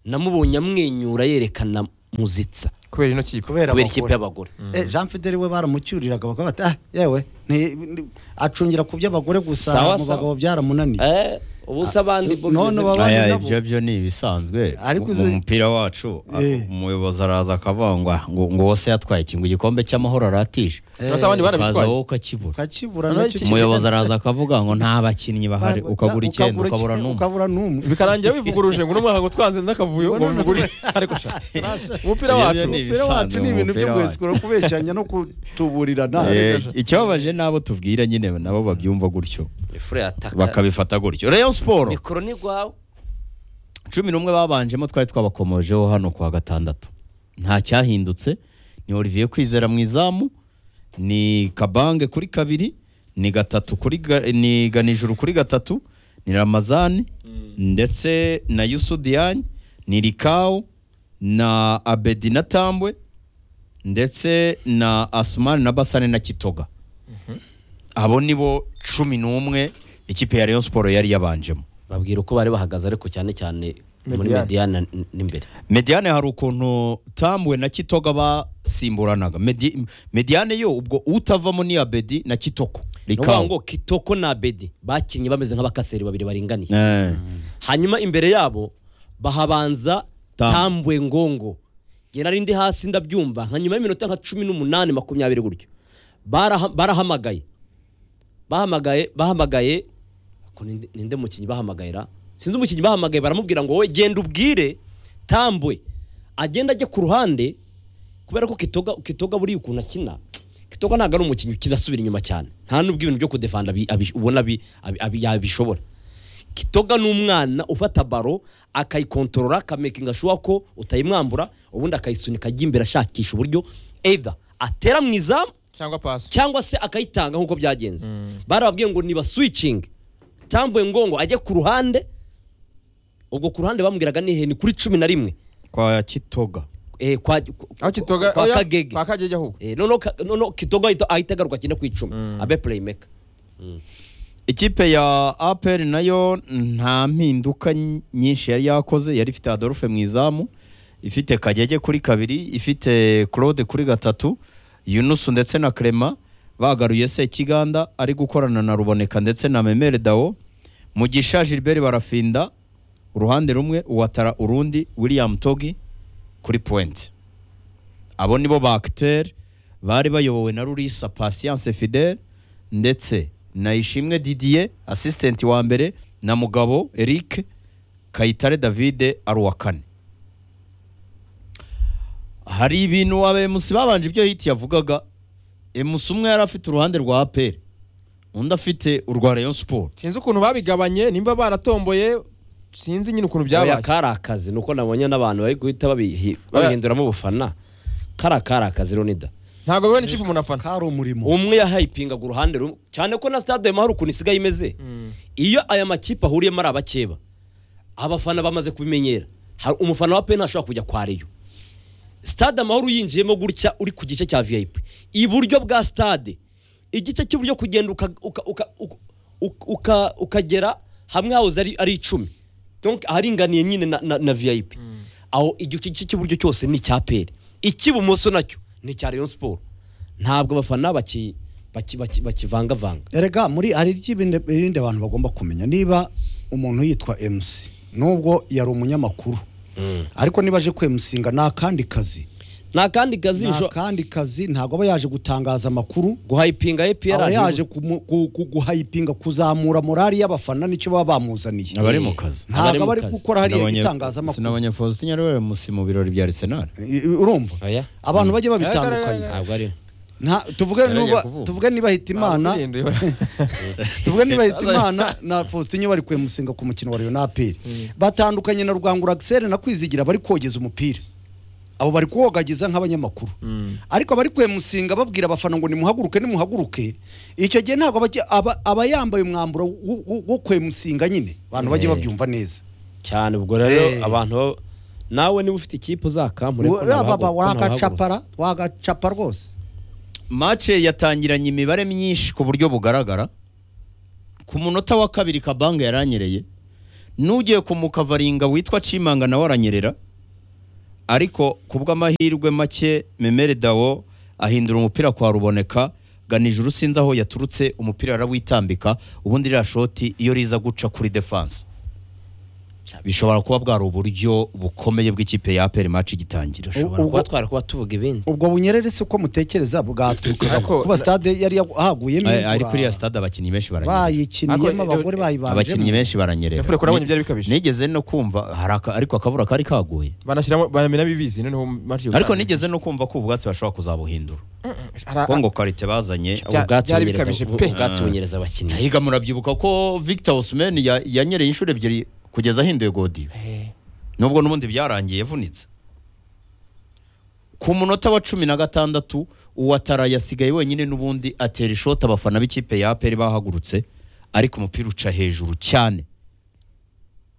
Speaker 2: namubonye amwenyura yerekana muzitsa
Speaker 1: kubera ino kipe
Speaker 3: kubera
Speaker 2: kubera ikipe
Speaker 3: abagore
Speaker 2: y'abagore
Speaker 3: Eh, jean fidele we baramucyuriraga bakaba bati ah yewe ni- ni- acungira ku by'abagore gusa
Speaker 2: Sawa,
Speaker 3: mu
Speaker 2: sawa.
Speaker 3: bagabo byaramunaniye
Speaker 2: Eh, ubu se abandi bo
Speaker 3: None
Speaker 2: bimeze
Speaker 3: baba-
Speaker 2: bite?
Speaker 3: abandi
Speaker 4: Aya,
Speaker 3: nabo-
Speaker 4: ibyo byo ni ibisanzwe
Speaker 3: Ariko
Speaker 4: mu
Speaker 3: izo-
Speaker 4: mupira wacu
Speaker 3: Eh.
Speaker 4: umuyobozi araza akavangwa ngo ngo wose yatwaye ikintu igikombe cy'amahoro aratije
Speaker 1: cyangwa se abandi
Speaker 4: ukaza
Speaker 1: barabitwaye
Speaker 4: wowe ukakibura
Speaker 3: ukakibura
Speaker 1: Noneho
Speaker 3: nacyo-
Speaker 1: iki-
Speaker 4: umuyobozi araza akavuga ngo nta bakinnyi bahari ukagura icyenda ukabura n'umwe
Speaker 3: ukabura n'umwe
Speaker 1: bikarangira bivuguruje ngo uno mwaka ngo twanze n'akavuyo ngo mugure ariko sha umupira
Speaker 4: Ibyo
Speaker 1: wacu
Speaker 4: ni
Speaker 3: umupira wacu
Speaker 4: ibisanzwe
Speaker 3: ni
Speaker 4: mu
Speaker 3: ibintu
Speaker 4: mupira
Speaker 3: byo
Speaker 4: wacu.
Speaker 3: guhesikura kubeshyanya no kutuburirana
Speaker 4: Eh, ikibabaje n'abo tubwira nyine nabo babyumva gutyo
Speaker 2: Ifure yataka.
Speaker 4: bakabifata gutyo Rayon Sport
Speaker 2: mikoro ni rwawe
Speaker 4: cumi n'umwe babanjemo twari twabakomojeho hano ku wa gatandatu nta cyahindutse ni Olivier Kwizera mu izamu ni Kabange kuri kabiri ni gatatu kuri ga, ni Ganijuru kuri gatatu ni Ramazani ndetse na Yusu Diagne ni Rikao na Abedi na Tambwe ndetse na Asumani na Basane na Kitoga abo nibo cumi n'umwe ikipe ya Rayon Sport yari yabanjemo
Speaker 2: babwira uko bari bahagaze ariko cyane cyane muri
Speaker 1: Mediane.
Speaker 2: mediyane n'imbere
Speaker 4: Mediane hari ukuntu Tambwe na Kitoga basimburanaga. Medi- Mediane yo ubwo utavamo ni Abedi na Kitoko.
Speaker 2: ni ukuvuga
Speaker 4: Rikao.
Speaker 2: ngo kitoko na bedi bakinnye bameze nk'abakaseri babiri baringaniye
Speaker 4: Eh.
Speaker 2: hanyuma imbere yabo bahabanza
Speaker 4: Tam-
Speaker 2: tambwe ngongo nge nari ndi hasi ndabyumva nka nyuma y'iminota nka cumi n'umunani makumyabiri gutyo Baraha- barahamagaye bahamagaye bahamagaye ko ninde- ninde mukinnyi bahamagayira sinzi umukinnyi bahamagaye baramubwira ngo wowe genda ubwire tambwe agenda ajya ku ruhande kubera ko kitoga kitoga buriya ukuntu akina kitoga ntabwo ari umukinnyi ukina asubira inyuma cyane nta n'ubwo ibintu byo kudefanda abi- abi- ubona abi- abi- abi- yabishobora kitoga ni umwana ufata baro akayikontorora akamekinga shuwa ko utayimwambura ubundi akayisunika ajya imbere ashakisha uburyo either atera mu izamu
Speaker 1: cyangwa pasi
Speaker 2: cyangwa se akayitanga nk'uko byagenze barababwiye ngo niba switching tambuye ngongo ajye ku ruhande ubwo ku ruhande bamubwiraga ni hehe ni kuri cumi na rimwe
Speaker 4: Kwa Kitoga.
Speaker 2: eh, kwa,
Speaker 1: aho kitoga
Speaker 2: kwa
Speaker 1: oya,
Speaker 2: kagege
Speaker 1: kwa kagege ahubwo
Speaker 2: Eh, noneho ka- noneho kitoga ahita- ahita agaruka agenda ku icumi abe playmaker
Speaker 4: Ikipe ya APR nayo nta mpinduka ny- nyinshi yari yakoze yari ifite Adolphe mu izamu ifite Kagege kuri kabiri ifite Claude kuri gatatu Yunusu ndetse na Clement bagaruye Sekiganda ari gukorana na Ruboneka ndetse na Memere Dao Mugisha Gilbert barafinda uruhande rumwe uwatara urundi William Togi kuri point abo nibo ba acteur bari bayobowe na Rurisa Patience Fidel ndetse na Ishimwe Didier assistant wa mbere na Mugabo Eric Kayitare David ari uwa kane hari ibintu abemusi babanje ibyo hiti yavugaga emusi umwe yari afite uruhande rwa APR undi afite urwa Rayon Sport
Speaker 1: sinzi ukuntu babigabanye nimba baratomboye sinzi nyine ukuntu
Speaker 2: oya
Speaker 1: byabaye
Speaker 2: kari akazi ni uko nabonye n'abantu bari guhita babihi- babihinduramo ubufana kari akari akazi Leonidas
Speaker 1: ntabwo bibaye n'ikipe umuntu afana
Speaker 3: kari umurimo
Speaker 2: umwe yahayipingaga uruhande rumwe cyane ko na stade mahoro ukuntu isigaye imeze iyo aya makipe ahuriyemo ari abakeba abafana bamaze kubimenyera Hari umufana wa pe ntashobora kujya kwa reyo stade amahoro yinjiyemo gutya uri ku gice cya vip iburyo bwa stade igice cy'iburyo kugenda uka- uka- uka- uka- uka- uka- ukagera hamwe hahoze ari- ari icumi donc aharinganiye nyine na, na, na vip aho igice gice cy'iburyo cyose ni icya pere icy'ibumoso nacyo ni icya rayon sport ntabwo abafana baki- baki- baki- bakivangavanga
Speaker 3: erega muri hari iby'ibindi ibindi abantu bagomba kumenya niba umuntu yitwa mc nubwo yari umunyamakuru ariko niba aje kwemusinga ni akandi kazi
Speaker 2: ni akandi kazi
Speaker 3: ni
Speaker 2: bisho-
Speaker 3: akandi kazi ntabwo aba yaje gutangaza amakuru
Speaker 2: guhayipinga epr
Speaker 3: aba yaje
Speaker 2: ntabwo
Speaker 3: kumu- ku- ku- guhayipinga kuzamura morali y'abafana nicyo baba bamuzaniye
Speaker 4: abari mu kazi
Speaker 3: ntabwo
Speaker 2: abari mu
Speaker 3: aba ari
Speaker 2: kazi.
Speaker 3: gukora hariya
Speaker 4: Sinabonye-
Speaker 3: itangazamakuru
Speaker 4: sinabonye Faustin Nyarwera musi mu birori bya Arsenal
Speaker 3: I- i- urumva
Speaker 2: Oya.
Speaker 3: abantu bajye babitandukanye
Speaker 2: ari
Speaker 3: Nta- tuvuge
Speaker 4: Yaragiye
Speaker 3: nuba-
Speaker 4: kuvuga.
Speaker 3: tuvuge niba hitimana tuvuge niba hitimana na faustin bari kwemusinga ku mukino wa na aperi batandukanye na rwangura axel na kwizigira bari kogeza umupira abo bari kuwogagiza nk'abanyamakuru ariko abari kwemusinga babwira abafana ngo nimuhaguruke nimuhaguruke icyo gihe ntabwo bajya- aba aba yambaye umwambaro wo- wo- wo kwemusinga nyine abantu bajye
Speaker 2: Eh.
Speaker 3: babyumva neza
Speaker 2: cyane ubwo rero
Speaker 3: Eh.
Speaker 2: abantu baba- nawe niba ufite ikipe uzakampure ko ntabahagu-
Speaker 3: baba
Speaker 2: ko ntabahaguruka.
Speaker 3: wagacapara wagacapa rwose
Speaker 4: mace yatangiranye imibare myinshi ku buryo bugaragara ku munota wa kabiri kabanga yaranyereye n'ugiye ku mukavaringa witwa cimanga nawe aranyerera ariko ku bw'amahirwe make memere dawo ahindura umupira kwa ruboneka ganijuru sinzi aho yaturutse umupira arawitambika ubundi ririya shoti iyo riza guca kuri defanse bishobora kuba bwari uburyo bukomeye bw'ikipe ya aperi maci igitangira
Speaker 2: ushobora
Speaker 3: ubwo-
Speaker 2: kuba twari kuba tuvuga ibindi
Speaker 3: ubwo bunyerere se ko mutekereza bwaturukaga
Speaker 1: Ariko-
Speaker 3: kuba stade yari yagu- haguyemo
Speaker 4: Ay- ariko iriya
Speaker 3: imvura
Speaker 4: stade abakinnyi benshi baranyerera
Speaker 3: bayikiniyemo
Speaker 1: Ariko-
Speaker 3: abagore
Speaker 4: abakinnyi
Speaker 3: bayibanjemo
Speaker 4: benshi baranyerera
Speaker 1: Nefure kurabonye
Speaker 4: Ni-
Speaker 1: byari bikabije.
Speaker 4: nigeze no kumva hari aka- ariko akavura kari kaguye
Speaker 1: banashyiramo banamenamo ibizi noneho maci
Speaker 4: ariko nigeze no kumva ko ubwatsi bashobora kuzabuhindura kuko ngo karite bazanye
Speaker 1: Bya-
Speaker 2: ubwatsi
Speaker 1: byari
Speaker 2: bunyereza-
Speaker 1: bikabije
Speaker 2: ubu-
Speaker 1: pe.
Speaker 2: ubwatsi bunyereza abakinnyi
Speaker 4: Higa murabyibuka ko Victor Osimhen ya- yanyereye inshuro ebyiri kugeza ahinduye godiyo nubwo n'ubundi byarangiye yavunitse ku munota wa cumi na gatandatu uwatara yasigaye wenyine n'ubundi atera ishoti abafana b'ikipe ya aperi bahagurutse ariko umupira uca hejuru cyane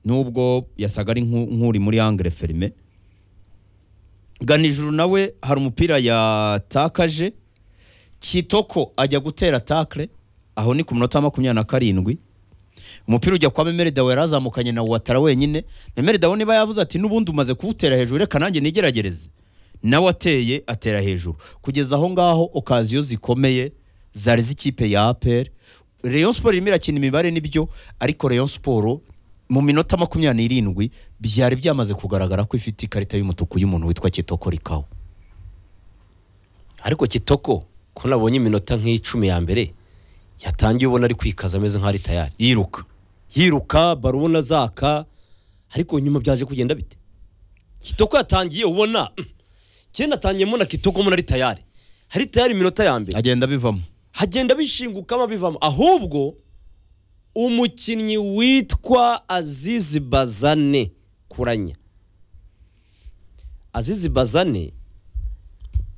Speaker 4: nubwo yasaga ari nk'u- nk'uri muri angere ferime ganijuru nawe hari umupira yatakaje kitoko ajya gutera takle aho ni ku minota makumyabiri na karindwi umupira ujya kwa Memere Dawe yarazamukanye na Watara wenyine Memere Dawe niba yavuze ati n'ubundi umaze kuwutera hejuru reka nanjye nigeragereze nawe ateye atera hejuru kugeza aho ngaho okaziyo zikomeye zari z'ikipe ya APR Rayon Sport irimo irakina imibare nibyo ariko Rayon Sport mu minota makumyabiri n'irindwi byari byamaze kugaragara ko ifite ikarita y'umutuku y'umuntu witwa Kitoko Rikawa
Speaker 2: ariko kitoko ko nabonye iminota nk'icumi ya mbere yatangiye ubona ari kwikaza ameze nk'aho ari tayari
Speaker 4: yiruka
Speaker 2: yiruka baro ubona zaka ariko nyuma byaje kugenda bite kitoko yatangiye ubona mm, kenda atangiyemo na kitoko mbona ari tayari ari tayari iminota ya mbere
Speaker 4: agenda bivamo
Speaker 2: hagenda bishingukamo bivamo ahubwo umukinnyi witwa azizi bazane kuranya azizi bazane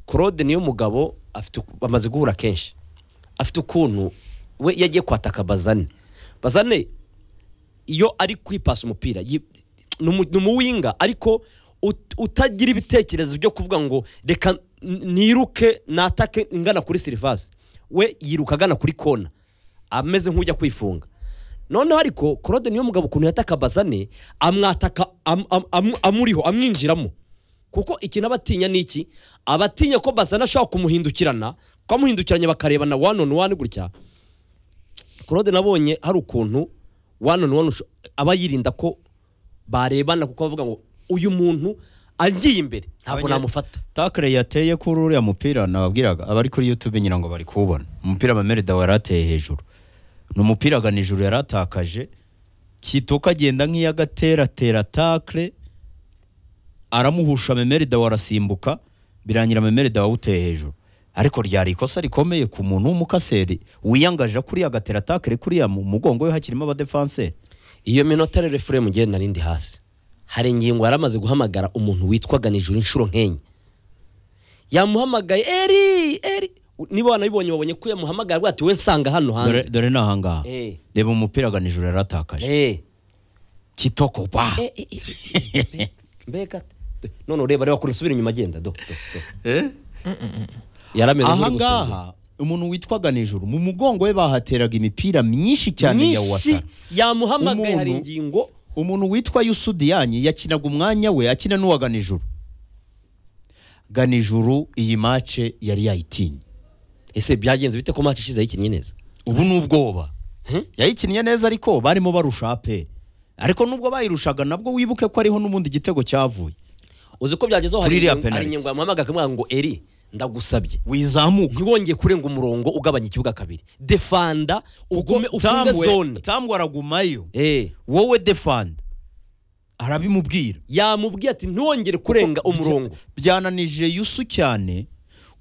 Speaker 2: claude niyo mugabo afite uku- bamaze guhura kenshi afite ukuntu we iyo agiye kwataka bazane bazane iyo ari kwipasa umupira yi- ni umu- ni umuwinga ariko ut- utagira ibitekerezo byo kuvuga ngo reka n- niruke natake ngana kuri sirivasi we yiruka agana kuri kona ameze nk'ujya kwifunga noneho ariko claude niyo mugabo ukuntu yataka bazane amwataka am- am- am- amuriho amwinjiramo kuko ikintu aba atinya ni iki aba atinya ko bazana ashobora kumuhindukirana kamuhindukiranye bakarebana one on one gutya claude nabonye hari ukuntu one on one usho- aba yirinda ko barebana kuko bavuga ngo uyu muntu agiye imbere ntabwo
Speaker 4: Abanye-
Speaker 2: namufata
Speaker 4: takire yateye kuri uriya mupira nababwiraga abari kuri youtube ngira ngo bari kuwubona umupira mamere dawe yari ateye hejuru ni umupira agana ijuru yari atakaje kitoka agenda nk'iy'agateratera takire aramuhusha memere dawe arasimbuka birangira memere dawe awuteye hejuru ariko ryari ikosa rikomeye ku muntu w'umukaseri wiyangaje kuri agatera takire kuriya mu mugongo we hakirimo abadefanseri
Speaker 2: iyo minota rero efuremu ngewe nari ndi hasi hari ingingo yari amaze guhamagara umuntu witwaga nijoro inshuro nk'enye yamuhamagaye eri eri niba wanabibonye wabonye ko yamuhamagaye avuga ati we nsanga hano
Speaker 4: dore,
Speaker 2: hanze
Speaker 4: dore ni ahangaha
Speaker 2: Eh.
Speaker 4: reba umupira agana ijuru yari atakaje
Speaker 2: Eh,
Speaker 4: kitoko ba
Speaker 2: eh, eh, eh, eh, mbega none ureba reba kure usubire inyuma agenda do do, do. yarameze nk'uri gusinzira.
Speaker 4: ahangaha umuntu witwaga nijoro mu mugongo we bahateraga imipira myinshi cyane ya
Speaker 2: nyinshi
Speaker 4: wasa
Speaker 2: yamuhamagaye hari
Speaker 4: Umuntu-
Speaker 2: ingingo
Speaker 4: umuntu witwa yusudiyanyi yakinaga umwanya we akina n'uwa ganijuru ganijuru iyi mace yari yayitinye
Speaker 2: ese byagenze bite ko match ishize yikinnye neza
Speaker 4: ubu ni ubwoba yayikinnye neza ariko barimo barusha aperi ariko nubwo bayirushaga nabwo wibuke ko ariho n'ubundi igitego cyavuye
Speaker 2: uzi ko byagezeho hari
Speaker 4: Kuri iriya
Speaker 2: ingingo- hari
Speaker 4: penalty.
Speaker 2: ingingo yamuhamagaye akamubwira ngo eri ndagusabye
Speaker 4: wizamuka
Speaker 2: ntiwongeye kurenga umurongo ugabanya ikibuga kabiri defanda ugume ufunge
Speaker 4: Tamwe-
Speaker 2: zone
Speaker 4: tambwe aragumayo
Speaker 2: Eh,
Speaker 4: wowe defanda arabimubwira
Speaker 2: yamubwiye ati ntiwongere kurenga
Speaker 4: Kuko
Speaker 2: umurongo
Speaker 4: bya- byananije yusu cyane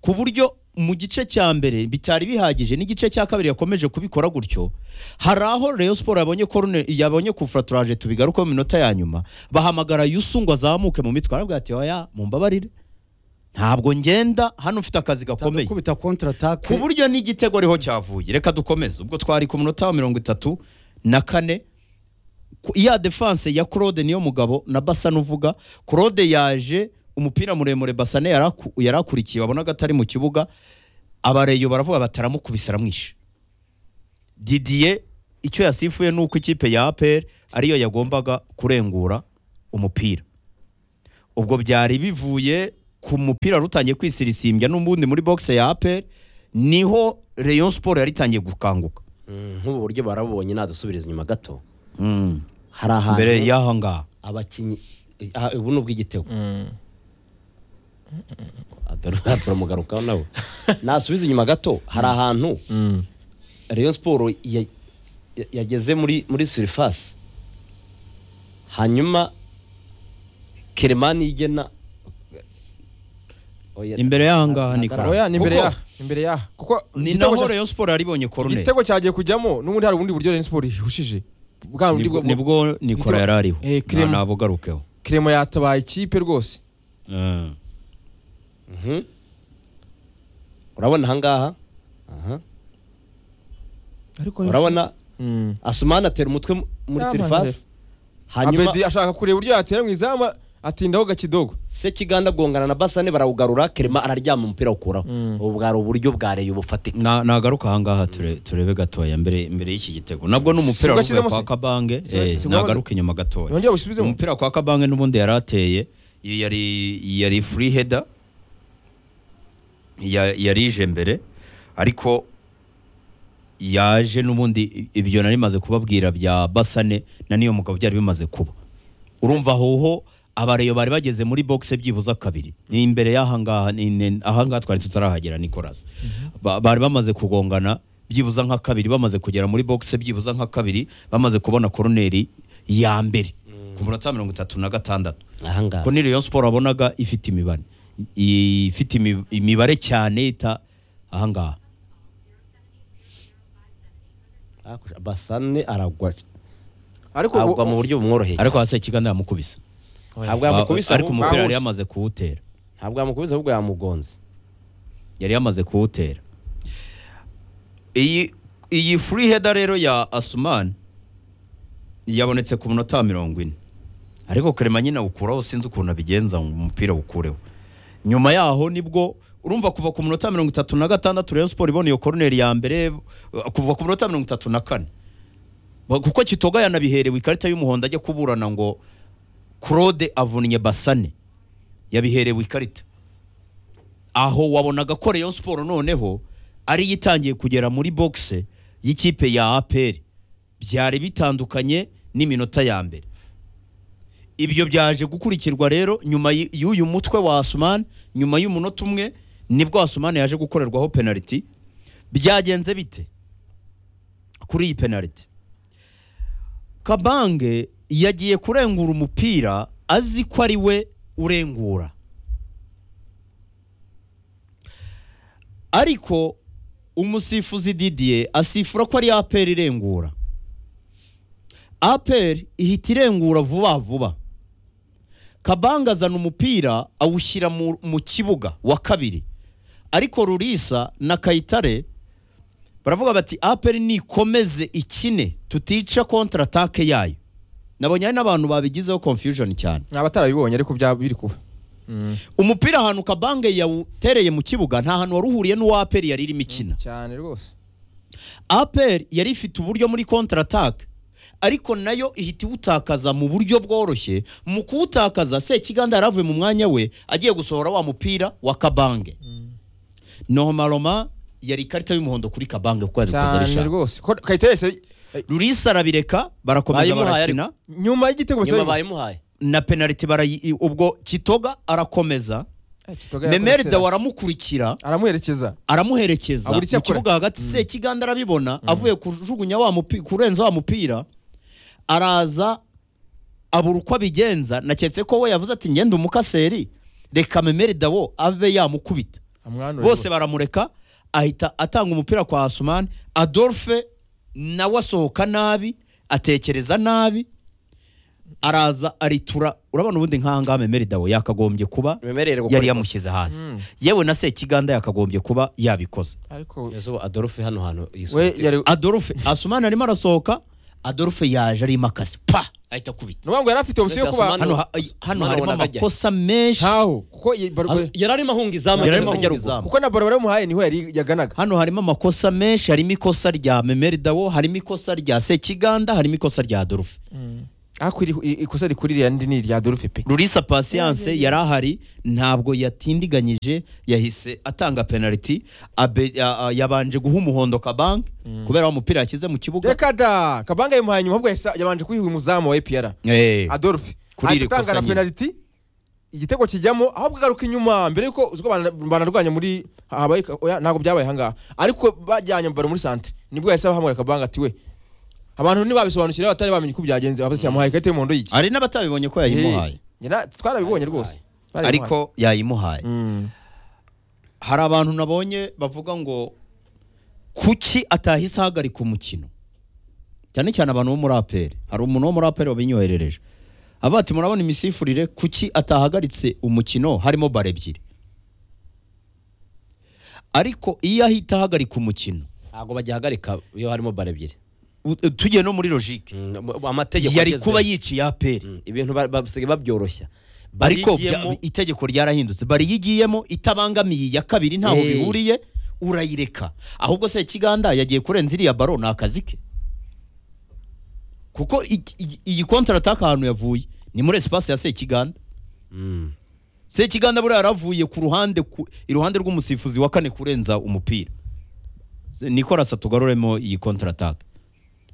Speaker 4: ku buryo mu gice cya mbere bitari bihagije n'igice cya kabiri yakomeje kubikora gutyo hari aho Rayon Sport yabonye corner yabonye kufraturaje tubigaruka mu minota ya nyuma bahamagara yusu ngo azamuke mu mitwe arabwira ati oya mumbabarire ntabwo ngenda hano mfite akazi gakomeye
Speaker 3: kubita kontra
Speaker 4: ku
Speaker 3: atake
Speaker 4: buryo n'igitego ariho cyavuye reka dukomeze ubwo twari ku munota wa mirongo itatu na kane ku- ya defanse ya claude niyo mugabo na basa nuvuga claude yaje umupira muremure basane yari aku- yari akurikiye wabonaga atari mu kibuga abareyo baravuga bataramukubise aramwishe didiye icyo yasifuye ni uko ikipe ya aperi ariyo yagombaga kurengura umupira ubwo byari bivuye ku mupira wari utangiye kwisirisimbya n'ubundi muri boxe ya aperi niho Rayon siporo yari itangiye gukanguka
Speaker 2: Mm, nk'ubu buryo barabubonye nadusubiriza inyuma gato
Speaker 4: Mm.
Speaker 2: hari ahantu
Speaker 4: mbere y'aha ngaha
Speaker 2: abakinnyi aha, ubu ni ubw'igitego Atari- turamugarukaho nawe nasubiza inyuma gato hari ahantu Rayon siporo ya- ya- yageze muri muri surifasi hanyuma keremani yigena Oya,
Speaker 4: Imbere y'aha ngaha ni
Speaker 2: ntagaragara.
Speaker 1: oya ni imbere
Speaker 2: Kuko
Speaker 1: yaha imbere yaha kuko
Speaker 4: ni
Speaker 1: igitego
Speaker 4: naho
Speaker 1: cya-
Speaker 4: Rayon siporo yaribonye koruneri
Speaker 1: igitego cyagiye kujyamo n'ubundi hari ubundi buryo Rayon Sport ihushije bwa bundi
Speaker 4: nibwo
Speaker 1: bwo
Speaker 4: nibwo nikora
Speaker 1: igitego-
Speaker 4: yari ariho
Speaker 1: Eh, Clement.
Speaker 4: ntabugarukeho
Speaker 1: kiremo yatabaye ikipe rwose
Speaker 2: Mhm. urabona ahangaha aha.
Speaker 1: ariko
Speaker 2: urabona
Speaker 1: Mm.
Speaker 2: asumani atera umutwe mu- muri
Speaker 1: Ah,
Speaker 2: surifasi hanyuma
Speaker 1: Abedi ashaka kureba uburyo yatera mu izamu atindaho gakidogo
Speaker 2: sekiganda bwongana na basane barawugarura kerema araryama umupira awukuraho ubu bwari uburyo bwa reyo bufatika
Speaker 4: Na- nagaruka ahangaha ture- turebe gatoya mbere mbere y'iki gitego nabwo ni umupira
Speaker 1: Sibwo
Speaker 4: wavuye
Speaker 1: ashyizemo
Speaker 4: kwa
Speaker 1: se-
Speaker 4: kabange
Speaker 1: Sibwo-
Speaker 4: eh,
Speaker 1: sibwo
Speaker 4: nagaruka inyuma gatoya
Speaker 1: yongera busubizemo
Speaker 4: umupira kwa kabange n'ubundi yari ateye iyo yari yari free header ya- yarije mbere ariko yaje n'ubundi ibyo nari maze kubabwira bya basane na niyo mugabo byari bimaze kuba urumva hoho abareyo bari bageze muri boxe byibuza kabiri ni imbere y'ahangaha ni- ni- ahangaha twari tutarahagera Nicolas Ba- bari bamaze kugongana byibuza nka kabiri bamaze kugera muri boxe byibuza nka kabiri bamaze kubona koroneri ya mbere ku munota mirongo itatu na gatandatu
Speaker 2: ahangaha
Speaker 4: ko ni Rayon Sport wabonaga ifite imibare I- ifite imi- imibare cyane ita ahangaha
Speaker 2: Hakurya, basane aragwa
Speaker 1: ariko
Speaker 2: agwa mu buryo bumworoheye
Speaker 4: ariko hasi ikiganza yamukubise
Speaker 2: ntabwo yamukubise
Speaker 4: ariko
Speaker 2: ahubwo-
Speaker 4: umupira
Speaker 1: Bawuse.
Speaker 4: yari yamaze kuwutera
Speaker 2: ntabwo yamukubise ahubwo yamugonze
Speaker 4: yari yamaze kuwutera iyi iyi free header rero ya Asuman yabonetse ku munota wa mirongo ine ariko Clement nyine awukuraho sinzi ukuntu abigenza ngo umupira awukureho nyuma yaho nibwo urumva kuva ku munota wa mirongo itatu na gatandatu Rayon Sport ibona iyo corner ya mbere uh, kuva ku munota wa mirongo itatu na kane Ba- kuko Kitoga yanabiherewe ikarita y'umuhondo ajya kuburana ngo Claude avunnye Basane yabiherewe ikarita aho wabonaga ko Rayon Sport noneho ariyo itangiye kugera muri boxe y'ikipe ya APR byari bitandukanye n'iminota ya mbere ibyo byaje gukurikirwa rero nyuma y- y'uyu mutwe wa Asuman nyuma y'umunota umwe nibwo Asuman yaje gukorerwaho penalty byagenze bite kuri iyi penalty Kabange yagiye kurengura umupira azi ko ari we urengura ariko umusifuzi Didier asifura ko ari APR irengura APR ihita irengura vuba vuba Kabanga azana umupira awushyira mu, mu kibuga wa kabiri ariko Rurisa na Kayitare baravuga bati APR nikomeze ikine tutica kontra attaque yayo nabonye hari n'abantu babigizeho confusion cyane
Speaker 1: ni abatarabibonye ariko bya biri kuba
Speaker 4: umupira ahantu Kabange yawutereye mu kibuga nta hantu wari uhuriye n'uwa APR yari irimo ikina
Speaker 1: cyane rwose
Speaker 4: aperi yari ifite uburyo muri kontra ataka ariko nayo ihita iwutakaza mu buryo bworoshye mu kuwutakaza sekiganda yari avuye mu mwanya we agiye gusohora wa mupira wa kabange nomaroma yari ikarita y'umuhondo kuri kabange kuko yari gukoza
Speaker 1: cyane
Speaker 4: rishaka
Speaker 1: rwose ko Kayitare yahise-
Speaker 4: rurisa arabireka barakomeza
Speaker 2: Bayimuhaye
Speaker 4: barakina
Speaker 1: nyuma y'igitego
Speaker 2: nyuma
Speaker 1: Kayitare-
Speaker 2: bayimuhaye
Speaker 4: na penaliti barayi ubwo kitoga arakomeza
Speaker 1: Eh, Kitoga
Speaker 4: memeri
Speaker 1: yakoze-
Speaker 4: dawe aramukurikira
Speaker 1: aramuherekeza
Speaker 4: aramuherekeza
Speaker 1: Abura icyo
Speaker 4: mu
Speaker 1: akora.
Speaker 4: kibuga hagati sekiganda arabibona avuye kujugunya wa mupi- kurenza wa mupira araza abura uko abigenza naketse ko we yavuze ati ngenda umukaseri reka memeri dawo abe yamukubita
Speaker 1: amwanura
Speaker 4: bose baramureka ahita atanga umupira kwa Asumani Adolphe nawe asohoka nabi atekereza nabi araza aritura urabona ubundi nk'aha ngaha memeri dawo yakagombye kuba
Speaker 2: memerere gukora
Speaker 4: yari
Speaker 2: ikosa.
Speaker 4: yamushyize hasi
Speaker 1: Mm.
Speaker 4: yewe na sekiganda yakagombye kuba yabikoze
Speaker 1: ariko
Speaker 2: Kugeza ubu adolphe hano hantu
Speaker 1: we
Speaker 2: yisohotse
Speaker 1: yari
Speaker 4: adolphe asumani arimo arasohoka adolphe yaje arimo akazi pa ahita akubita
Speaker 1: ni ngo yari afite opsiyo yo
Speaker 2: Mbese
Speaker 1: kuba
Speaker 2: Asumani-
Speaker 4: hano ha- hano
Speaker 2: Mwana
Speaker 4: harimo
Speaker 2: wabonaga ajya.
Speaker 4: amakosa menshi
Speaker 1: ntaho kuko ye- bar-
Speaker 2: Az- yari arimo ahunga izamu
Speaker 4: Yari arimo
Speaker 2: ajya
Speaker 4: ahunga
Speaker 2: ruguru.
Speaker 4: izamu.
Speaker 1: kuko na baro baramuhaye niho yari yaganaga
Speaker 4: hano harimo amakosa menshi harimo ikosa rya memeri dawo harimo ikosa rya sekiganda harimo ikosa rya adolphe
Speaker 1: ariko iri- i- ikosa rikuri ririya ndi ni irya Adolphe pe
Speaker 4: rurisa pasiyanse yari ahari ntabwo yatindiganyije yahise atanga penaliti abe- a- a- yabanje guha umuhondo kabanki kubera wa mupira yashyize mu kibuga
Speaker 1: reka da kabanga yamuhaye nyuma ahubwo yahise- yabanje kuyiha umuzamu wa epr
Speaker 4: Eh,
Speaker 1: adolphe
Speaker 4: Kuri iri
Speaker 1: atanga
Speaker 4: kosa
Speaker 1: na
Speaker 4: nyine.
Speaker 1: penaliti igitego kijyamo ahubwo agaruka inyuma mbere yuko uzi ko bana- banarwanya muri habaye ka- oya, ntabwo byabaye ahangaha ariko bajyanye baro muri santere nibwo yahise ahamagara kabanga ati we abantu ntibabisobanukira batari bamenye uko byagenze bavise yamuhaye ikarita y'umuhondo y'iki
Speaker 4: hari n'abatabibonye ko yayimuhaye
Speaker 1: Njye na- twarabibonye rwose Barabimuhaye.
Speaker 4: ariko yayimuhaye
Speaker 1: Mm.
Speaker 4: hari abantu nabonye bavuga ngo kuki atahise ahagarika umukino cyane cyane abantu bo muri aperi hari umuntu wo muri aperi wabinyoherereje avuga ati murabona imisifurire kuki atahagaritse umukino harimo bara ebyiri ariko iyo ahita ahagarika umukino
Speaker 2: ntabwo bagihagarika iyo harimo bara ebyiri
Speaker 4: u- tugiye no muri logike
Speaker 2: Mm, amategeko
Speaker 4: yari
Speaker 2: ageze-
Speaker 4: kuba yiciye aperi
Speaker 2: Mm, ibintu ba- basigaye babyoroshya
Speaker 4: ariko bya-
Speaker 2: Barigiyemo-
Speaker 4: itegeko ryarahindutse bari yigiyemo itabangamiye iya kabiri ntaho
Speaker 2: Eh.
Speaker 4: bihuriye urayireka ahubwo se kiganda yagiye kurenza iriya baro ni akazi ke kuko iki- iyi- iyi kontarataka ahantu yavuye ni muri esipasi ya sekiganda
Speaker 2: Mm.
Speaker 4: sekiganda buriya yaravuye ku ruhande ku- iruhande rw'umusifuzi wa kane kurenza umupira nikorasa tugaruremo iyi kontarataka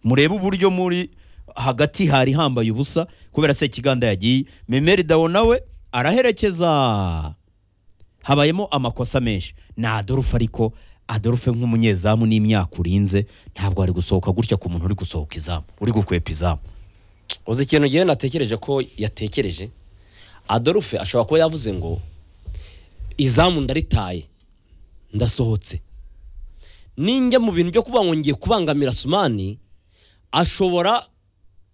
Speaker 4: murebe uburyo muri hagati hari hambaye ubusa kubera sekiganda yagiye memeri dawo nawe araherekeza habayemo amakosa menshi ni adolphe ariko adolphe nk'umunyezamu n'imyaka urinze ntabwo ari gusohoka gutya ku muntu uri gusohoka izamu uri gukwepa izamu
Speaker 2: uzi ikintu ngewe natekereje ko yatekereje adolphe ashobora kuba yavuze ngo izamu ndaritaye ndasohotse ninjya mu bintu byo kuba ngo ngiye kubangamira sumani ashobora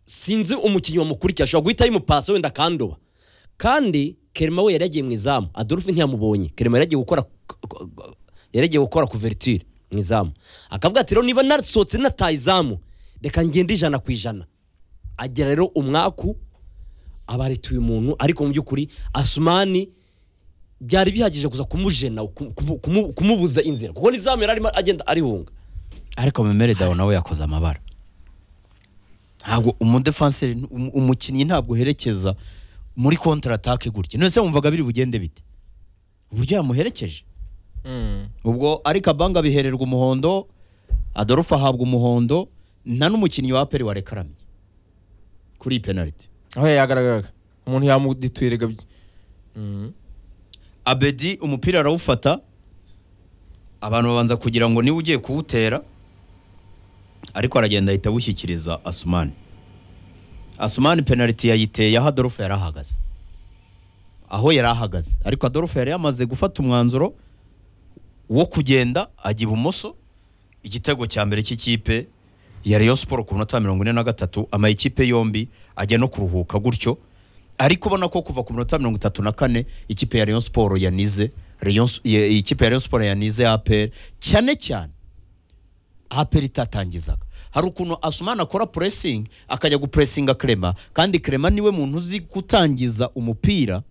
Speaker 2: sinzi umukinnyi wamukurikiye ashobora guhita yimupasa wenda akandoba kandi kerema we yari yagiye mu izamu adolphe ntiyamubonye kerema yari yagiye gukora yari yagiye gukora kuverture mu izamu akavuga ati rero niba nasohotse nataye izamu reka ngende ijana ku ijana agira rero umwaku aba arituye umuntu ariko mu by'ukuri asumani byari bihagije kuza kumujena kum- kumu- kumu- kumubuza inzira kuko n'izamu yari arimo agenda arihunga
Speaker 4: ariko memere dawo nawe yakoze amabara ntabwo umudefanseri um- umukinnyi ntabwo uherekeza muri kontaratake gutya none se wumvaga biri bugende bite uburyo yamuherekeje
Speaker 1: Mm.
Speaker 4: ubwo ariko abanga bihererwa umuhondo adolphe ahabwa umuhondo nta n'umukinnyi wa aperi warekaramye kuri iyi penaliti
Speaker 1: aho yagaragaraga umuntu yamudituye rega byi- Mm.
Speaker 4: abedi umupira arawufata abantu babanza kugira ngo niba ugiye kuwutera ariko aragenda ahita awushyikiriza asumani asumani penaliti yayiteye aho adolphe yari ahagaze aho yari ahagaze ariko adolphe yari yamaze gufata umwanzuro wo kugenda ajya ibumoso igitego cya mbere cy'ikipe ya Rayon Sport ku minota mirongo ine na gatatu amayikipe yombi ajya no kuruhuka gutyo ariko ubona ko kuva ku minota mirongo itatu na kane ikipe ya Rayon Sport yanize Rayon S- ya- ikipe ya Rayon Sport yanize APR cyane cyane APR itatangizaga hari ukuntu Asumani akora pressing akajya gupressinga Clement kandi Clement niwe muntu uzi gutangiza umupira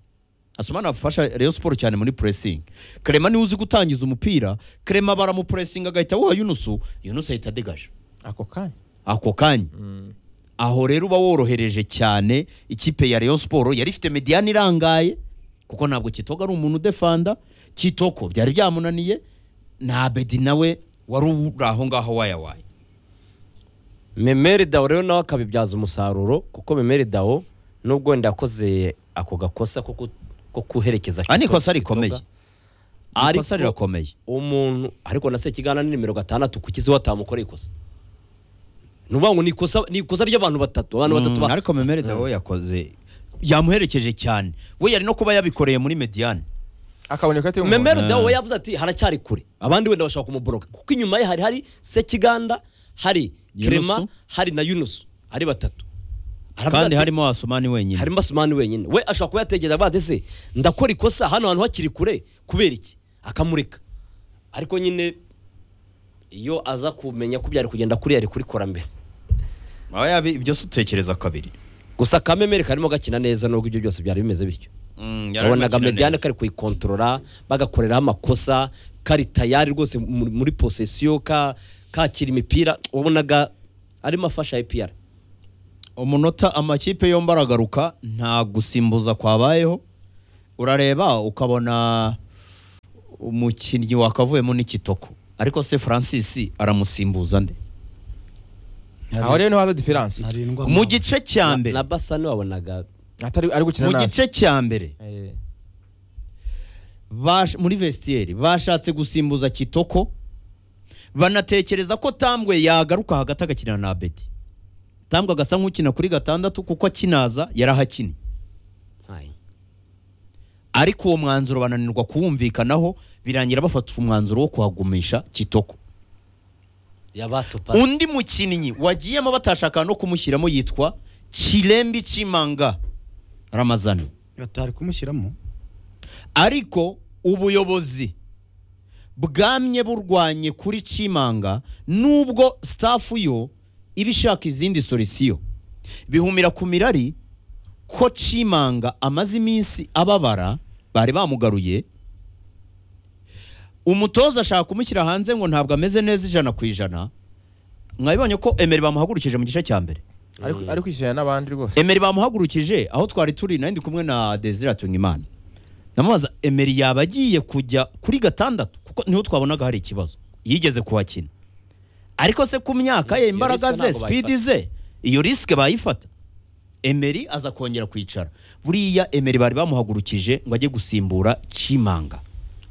Speaker 4: Asumani afasha Rayon Sport cyane muri pressing Clement niwe uzi gutangiza umupira Clement baramupressinga agahita awuha Yunusu Yunusu ahita adegaje
Speaker 1: ako kanya
Speaker 4: ako kanya
Speaker 1: Mm.
Speaker 4: aho rero uba worohereje cyane ikipe ya Rayon Sport yari ifite mediyani irangaye kuko ntabwo Kitoko ari umuntu udefanda Kitoko byari byamunaniye na Abedi nawe wari uri aho ngaho wayawaye
Speaker 2: memeri dawo rero nawe akabibyaza umusaruro kuko memeri dawo nubwo wenda yakoze ako gakosa ko ku- ko kuherekeza
Speaker 4: Ah, ni ikosa
Speaker 2: Kitoga-
Speaker 4: rikomeye.
Speaker 2: Ariko-
Speaker 4: ikosa rirakomeye
Speaker 2: umuntu ariko na sekigana ni nimero gatandatu kukizi watamukoreye ikosa ni ukuvuga ngo ni ikosa ni ikosa ry'abantu batatu abantu batatu
Speaker 4: Mm,
Speaker 2: ba-
Speaker 4: ariko Memere Dawo yakoze yamuherekeje cyane we yari no kuba yabikoreye muri mediyani
Speaker 1: akabona ikarita y'umuhondo
Speaker 2: memero dawe
Speaker 4: Mm.
Speaker 2: we yavuze ati haracyari kure abandi wenda bashobora kumuboroka kuko inyuma ye hari hari sekiganda hari
Speaker 4: Yunusu.
Speaker 2: kerema hari na yunusu ari batatu Aravuga
Speaker 4: kandi
Speaker 2: ati,
Speaker 4: harimo Asumani wenyine
Speaker 2: harimo asumani wenyine we ashobora kuba yatekereza avuga ati se ndakora ikosa hano hantu hakiri kure kubera iki akamureka ariko nyine iyo aza kumenya ko byari kugenda kuri yari kurikora mbere
Speaker 4: aho yabi ibyo se utekereza kabiri
Speaker 2: gusa kamemeri karimo gakina neza nubwo ibyo byose byari bimeze bityo
Speaker 4: Mm, yari arimo
Speaker 2: wabonaga
Speaker 4: akina
Speaker 2: mediyane
Speaker 4: neza.
Speaker 2: kari kuyikontorora bagakoreraho amakosa kari tayari rwose muri muri posesiyo ka kakira imipira wabonaga arimo afasha ipr
Speaker 4: umunota amakipe yombi aragaruka nta gusimbuza kwabayeho urareba ukabona umukinnyi wakavuyemo n'ikitoko ariko se francis aramusimbuza nde
Speaker 1: aho rero niho haza diferanse
Speaker 3: ntarindwa
Speaker 4: mu gice cya mbere
Speaker 2: na basa wabonaga
Speaker 1: atari ari gukina
Speaker 4: mu
Speaker 1: nabi
Speaker 4: gice cya mbere
Speaker 7: Eh,
Speaker 4: bash- muri vestiyeri bashatse gusimbuza kitoko banatekereza ko tambwe yagaruka hagati agakina na beti tambwe agasa nk'ukina kuri gatandatu kuko akinaza yarahakini
Speaker 2: Hai.
Speaker 4: ariko uwo mwanzuro bananirwa kuwumvikanaho birangira bafata umwanzuro wo kuhagumisha kitoko
Speaker 2: yabatupa
Speaker 4: undi mukinnyi wagiyemo batashaka no kumushyiramo yitwa cirembi cimanga ramazani
Speaker 3: batari kumushyiramo
Speaker 4: ariko ubuyobozi bwamye burwanye kuri cimanga nubwo staff yo iba ishaka izindi solisiyo bihumira ku mirari ko cimanga amaze iminsi ababara bari bamugaruye umutoza ashaka kumushyira hanze ngo ntabwo ameze neza ijana ku ijana mwabibonye ko emeri bamuhagurukije mu gice cya mbere
Speaker 1: Ariko- ari kwishyirana n'abandi rwose
Speaker 4: emeri bamuhagurukije aho twari turi nari ndi kumwe na desire atungimana ndamubaza emeri yaba agiye kujya kuri gatandatu kuko niho twabonaga hari ikibazo yigeze kuhakina ariko se ku myaka ye
Speaker 2: Iyo
Speaker 4: imbaraga
Speaker 2: risk
Speaker 4: ze
Speaker 2: ntabwo
Speaker 4: sipidi ze iyo risike bayifata emeri aza kongera kwicara buriya emeri bari bamuhagurukije ngo ajye gusimbura cimanga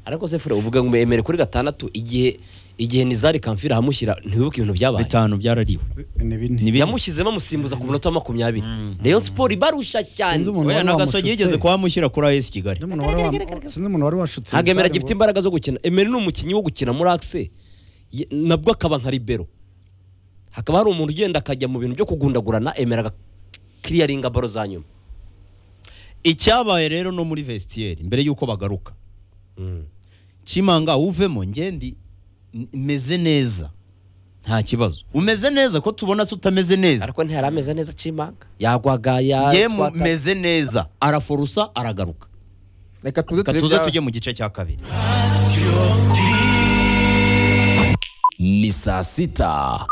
Speaker 2: ariko se fure uvuga ngo emere kuri gatandatu igihe igihe nizari kamfira ahamushyira ntiwibuke ibintu byabaye
Speaker 4: bitanu byarariwe
Speaker 3: ni bine
Speaker 4: Ni bine.
Speaker 2: yamushyizemo amusimbuza ku munota wa makumyabiri rayon siporo ibarusha cyane
Speaker 3: Sinzi umuntu
Speaker 4: oya
Speaker 3: wari
Speaker 4: nagasogi yigeze
Speaker 3: wamushutse.
Speaker 4: kuhamushyira kuri ayesi kigali
Speaker 3: Sinzi umuntu wari wa- sinzi umuntu wari washutse
Speaker 2: ntabwo emere
Speaker 3: Zari
Speaker 2: agifite
Speaker 3: ngo-
Speaker 2: imbaraga zo gukina emere ni umukinnyi wo gukina muri akise Ye- nabwo akaba nka libero hakaba hari umuntu ugenda akajya mu bintu byo kugundagurana emere agakiriyaringa baro za nyuma
Speaker 4: icyabaye rero no muri vestiyeri mbere y'uko bagaruka cimanga uvemo ngendi n- meze neza nta kibazo umeze neza ko tubona se utameze neza
Speaker 2: ariko ntiyari ameze neza cimanga yagwaga
Speaker 4: nge mu-
Speaker 2: ya
Speaker 4: meze neza araforusa aragaruka
Speaker 1: reka tuze
Speaker 4: Reka
Speaker 1: turebe
Speaker 4: tuze
Speaker 1: ibya-
Speaker 4: tujye mu gice cya kabiri
Speaker 5: ni saa sita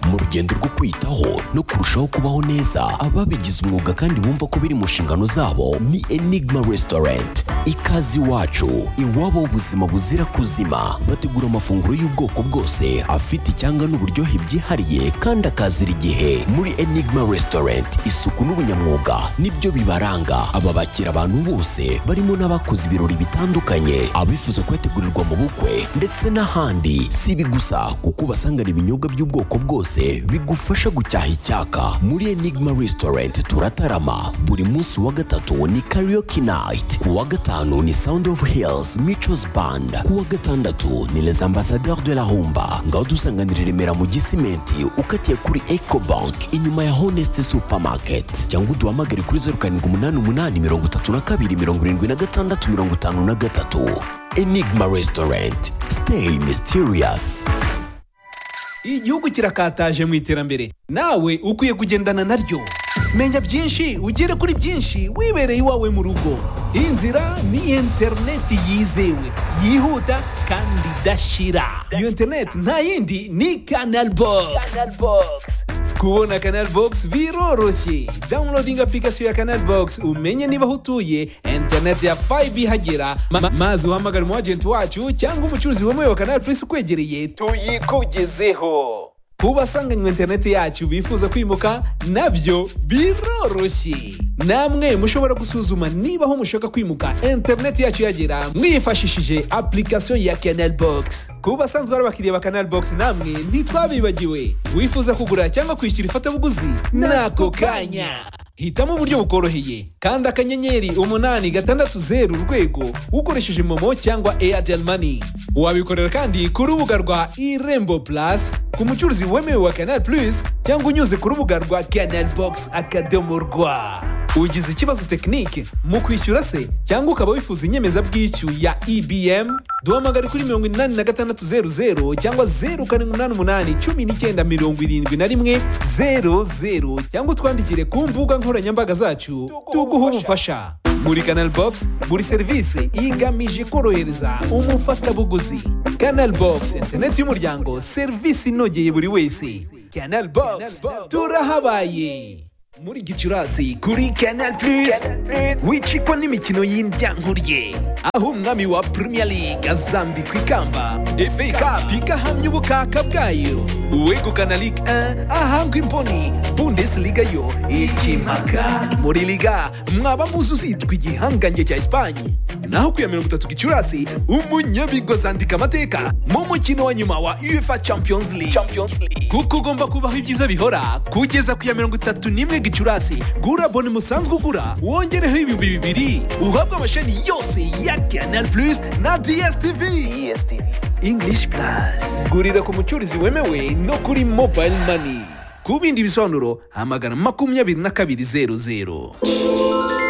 Speaker 5: mu rugendo rwo kwitaho no kurushaho kubaho neza ababigize umwuga kandi bumva ko biri mu nshingano zabo ni enigma restaurant ikaze iwacu iwabo ubuzima buzira kuzima bategura amafunguro y'ubwoko bwose afite icyanga n'uburyohe byihariye kandi akazira igihe muri enigma restaurant isuku n'ubunyamwuga nibyo bibaranga aba bakira abantu bose barimo n'abakoze ibirori bitandukanye abifuza kuyategurirwa mu bukwe ndetse n'ahandi si ibi gusa kuko ubasangana ibinyobwa by'ubwoko bwose bigufasha gucyaha icyaka muri enigma restaurant turatarama buri munsi wa gatatu ni karaoke night ku wa gatanu ni sound of hills michos band ku wa gatandatu ni les ambassadeurs de la humba ngaho dusanganira i remera mu gisimenti ukatiye kuri ecobank inyuma ya honest supermarket cyangwa uduhamagare kuri zeru karindwi umunani umunani mirongo itatu na kabiri mirongo irindwi na gatandatu mirongo itanu na gatatu enigma restaurant stay mysterious
Speaker 8: igihugu kirakataje mu iterambere nawe ukwiye kugendana naryo menya byinshi ugere kuri byinshi wibereye iwawe mu rugo inzira ni interineti yizewe yihuta kandi idashira iyo interineti nta yindi ni kanal bogisi kubona kanal bogisi biroroshye dawunilodinga apurikasiyo ya kanal bogisi umenye niba aho utuye interineti ya fayibe ihagera Ma- ma- maze uhamagare umu ajenti wacu cyangwa umucuruzi wemewe wa kanal purisi ukwegereye tuyikugezeho ku basanganywe interineti yacu bifuza kwimuka nabyo biroroshye namwe mushobora gusuzuma niba aho mushaka kwimuka interineti yacu yagera mwifashishije application ya canal box ku basanzwe ari abakiriya ba canal box namwe ntitwabibagiwe wifuza kugura cyangwa kwishyura ifatabuguzi n'ako kanya hitamo uburyo bukoroheye kandi akanyenyeri umunani gatandatu zeru urwego ukoresheje momo cyangwa airtel money wabikorera kandi ku rubuga rwa irembo plus ku mucuruzi wemewe wa canal plus cyangwa unyuze ku rubuga rwa canal box akadomo rwa ugize ikibazo tekinike mu kwishyura se cyangwa ukaba wifuza inyemezabwishyu ya ebm duhamagare kuri mirongo inani na gatandatu zeru zeru cyangwa zeru karindwi umunani umunani cumi n'icyenda mirongo irindwi na rimwe zeru zeru cyangwa utwandikire ku mbuga nkoranyambaga zacu tuguhe ubufasha muri canal box buri serivisi igamije korohereza umufatabuguzi canal box interineti y'umuryango serivisi inogeye buri wese
Speaker 5: canal box turahabaye muri gicurasi kuri canal plus wicikwa n'imikino y'indyankuriye aho umwami wa premier league azambikwa ikamba fa cup igahamya ubukaka bwayo uwegukana ligue 1 ahangwa imboni bundesliga yo ikimaka muri liga mwaba muzi uzitwa igihangange cya esipanye naho ku ya mirongo itatu gicurasi umunyabigwa azandika amateka mu mukino wa nyuma wa uefa champions league kuko ugomba kubaho ibyiza bihora kugeza ku ya mirongo itatu n'imwe gicurasi gura abone musanzwe ugura wongereho ibihumbi bibiri uhabwe amasheni yose ya canal plus na dstv english plus gurira ku mucuruzi wemewe no kuri mobile money ku bindi bisobanuro hamagana makumyabiri na kabiri zeru zeru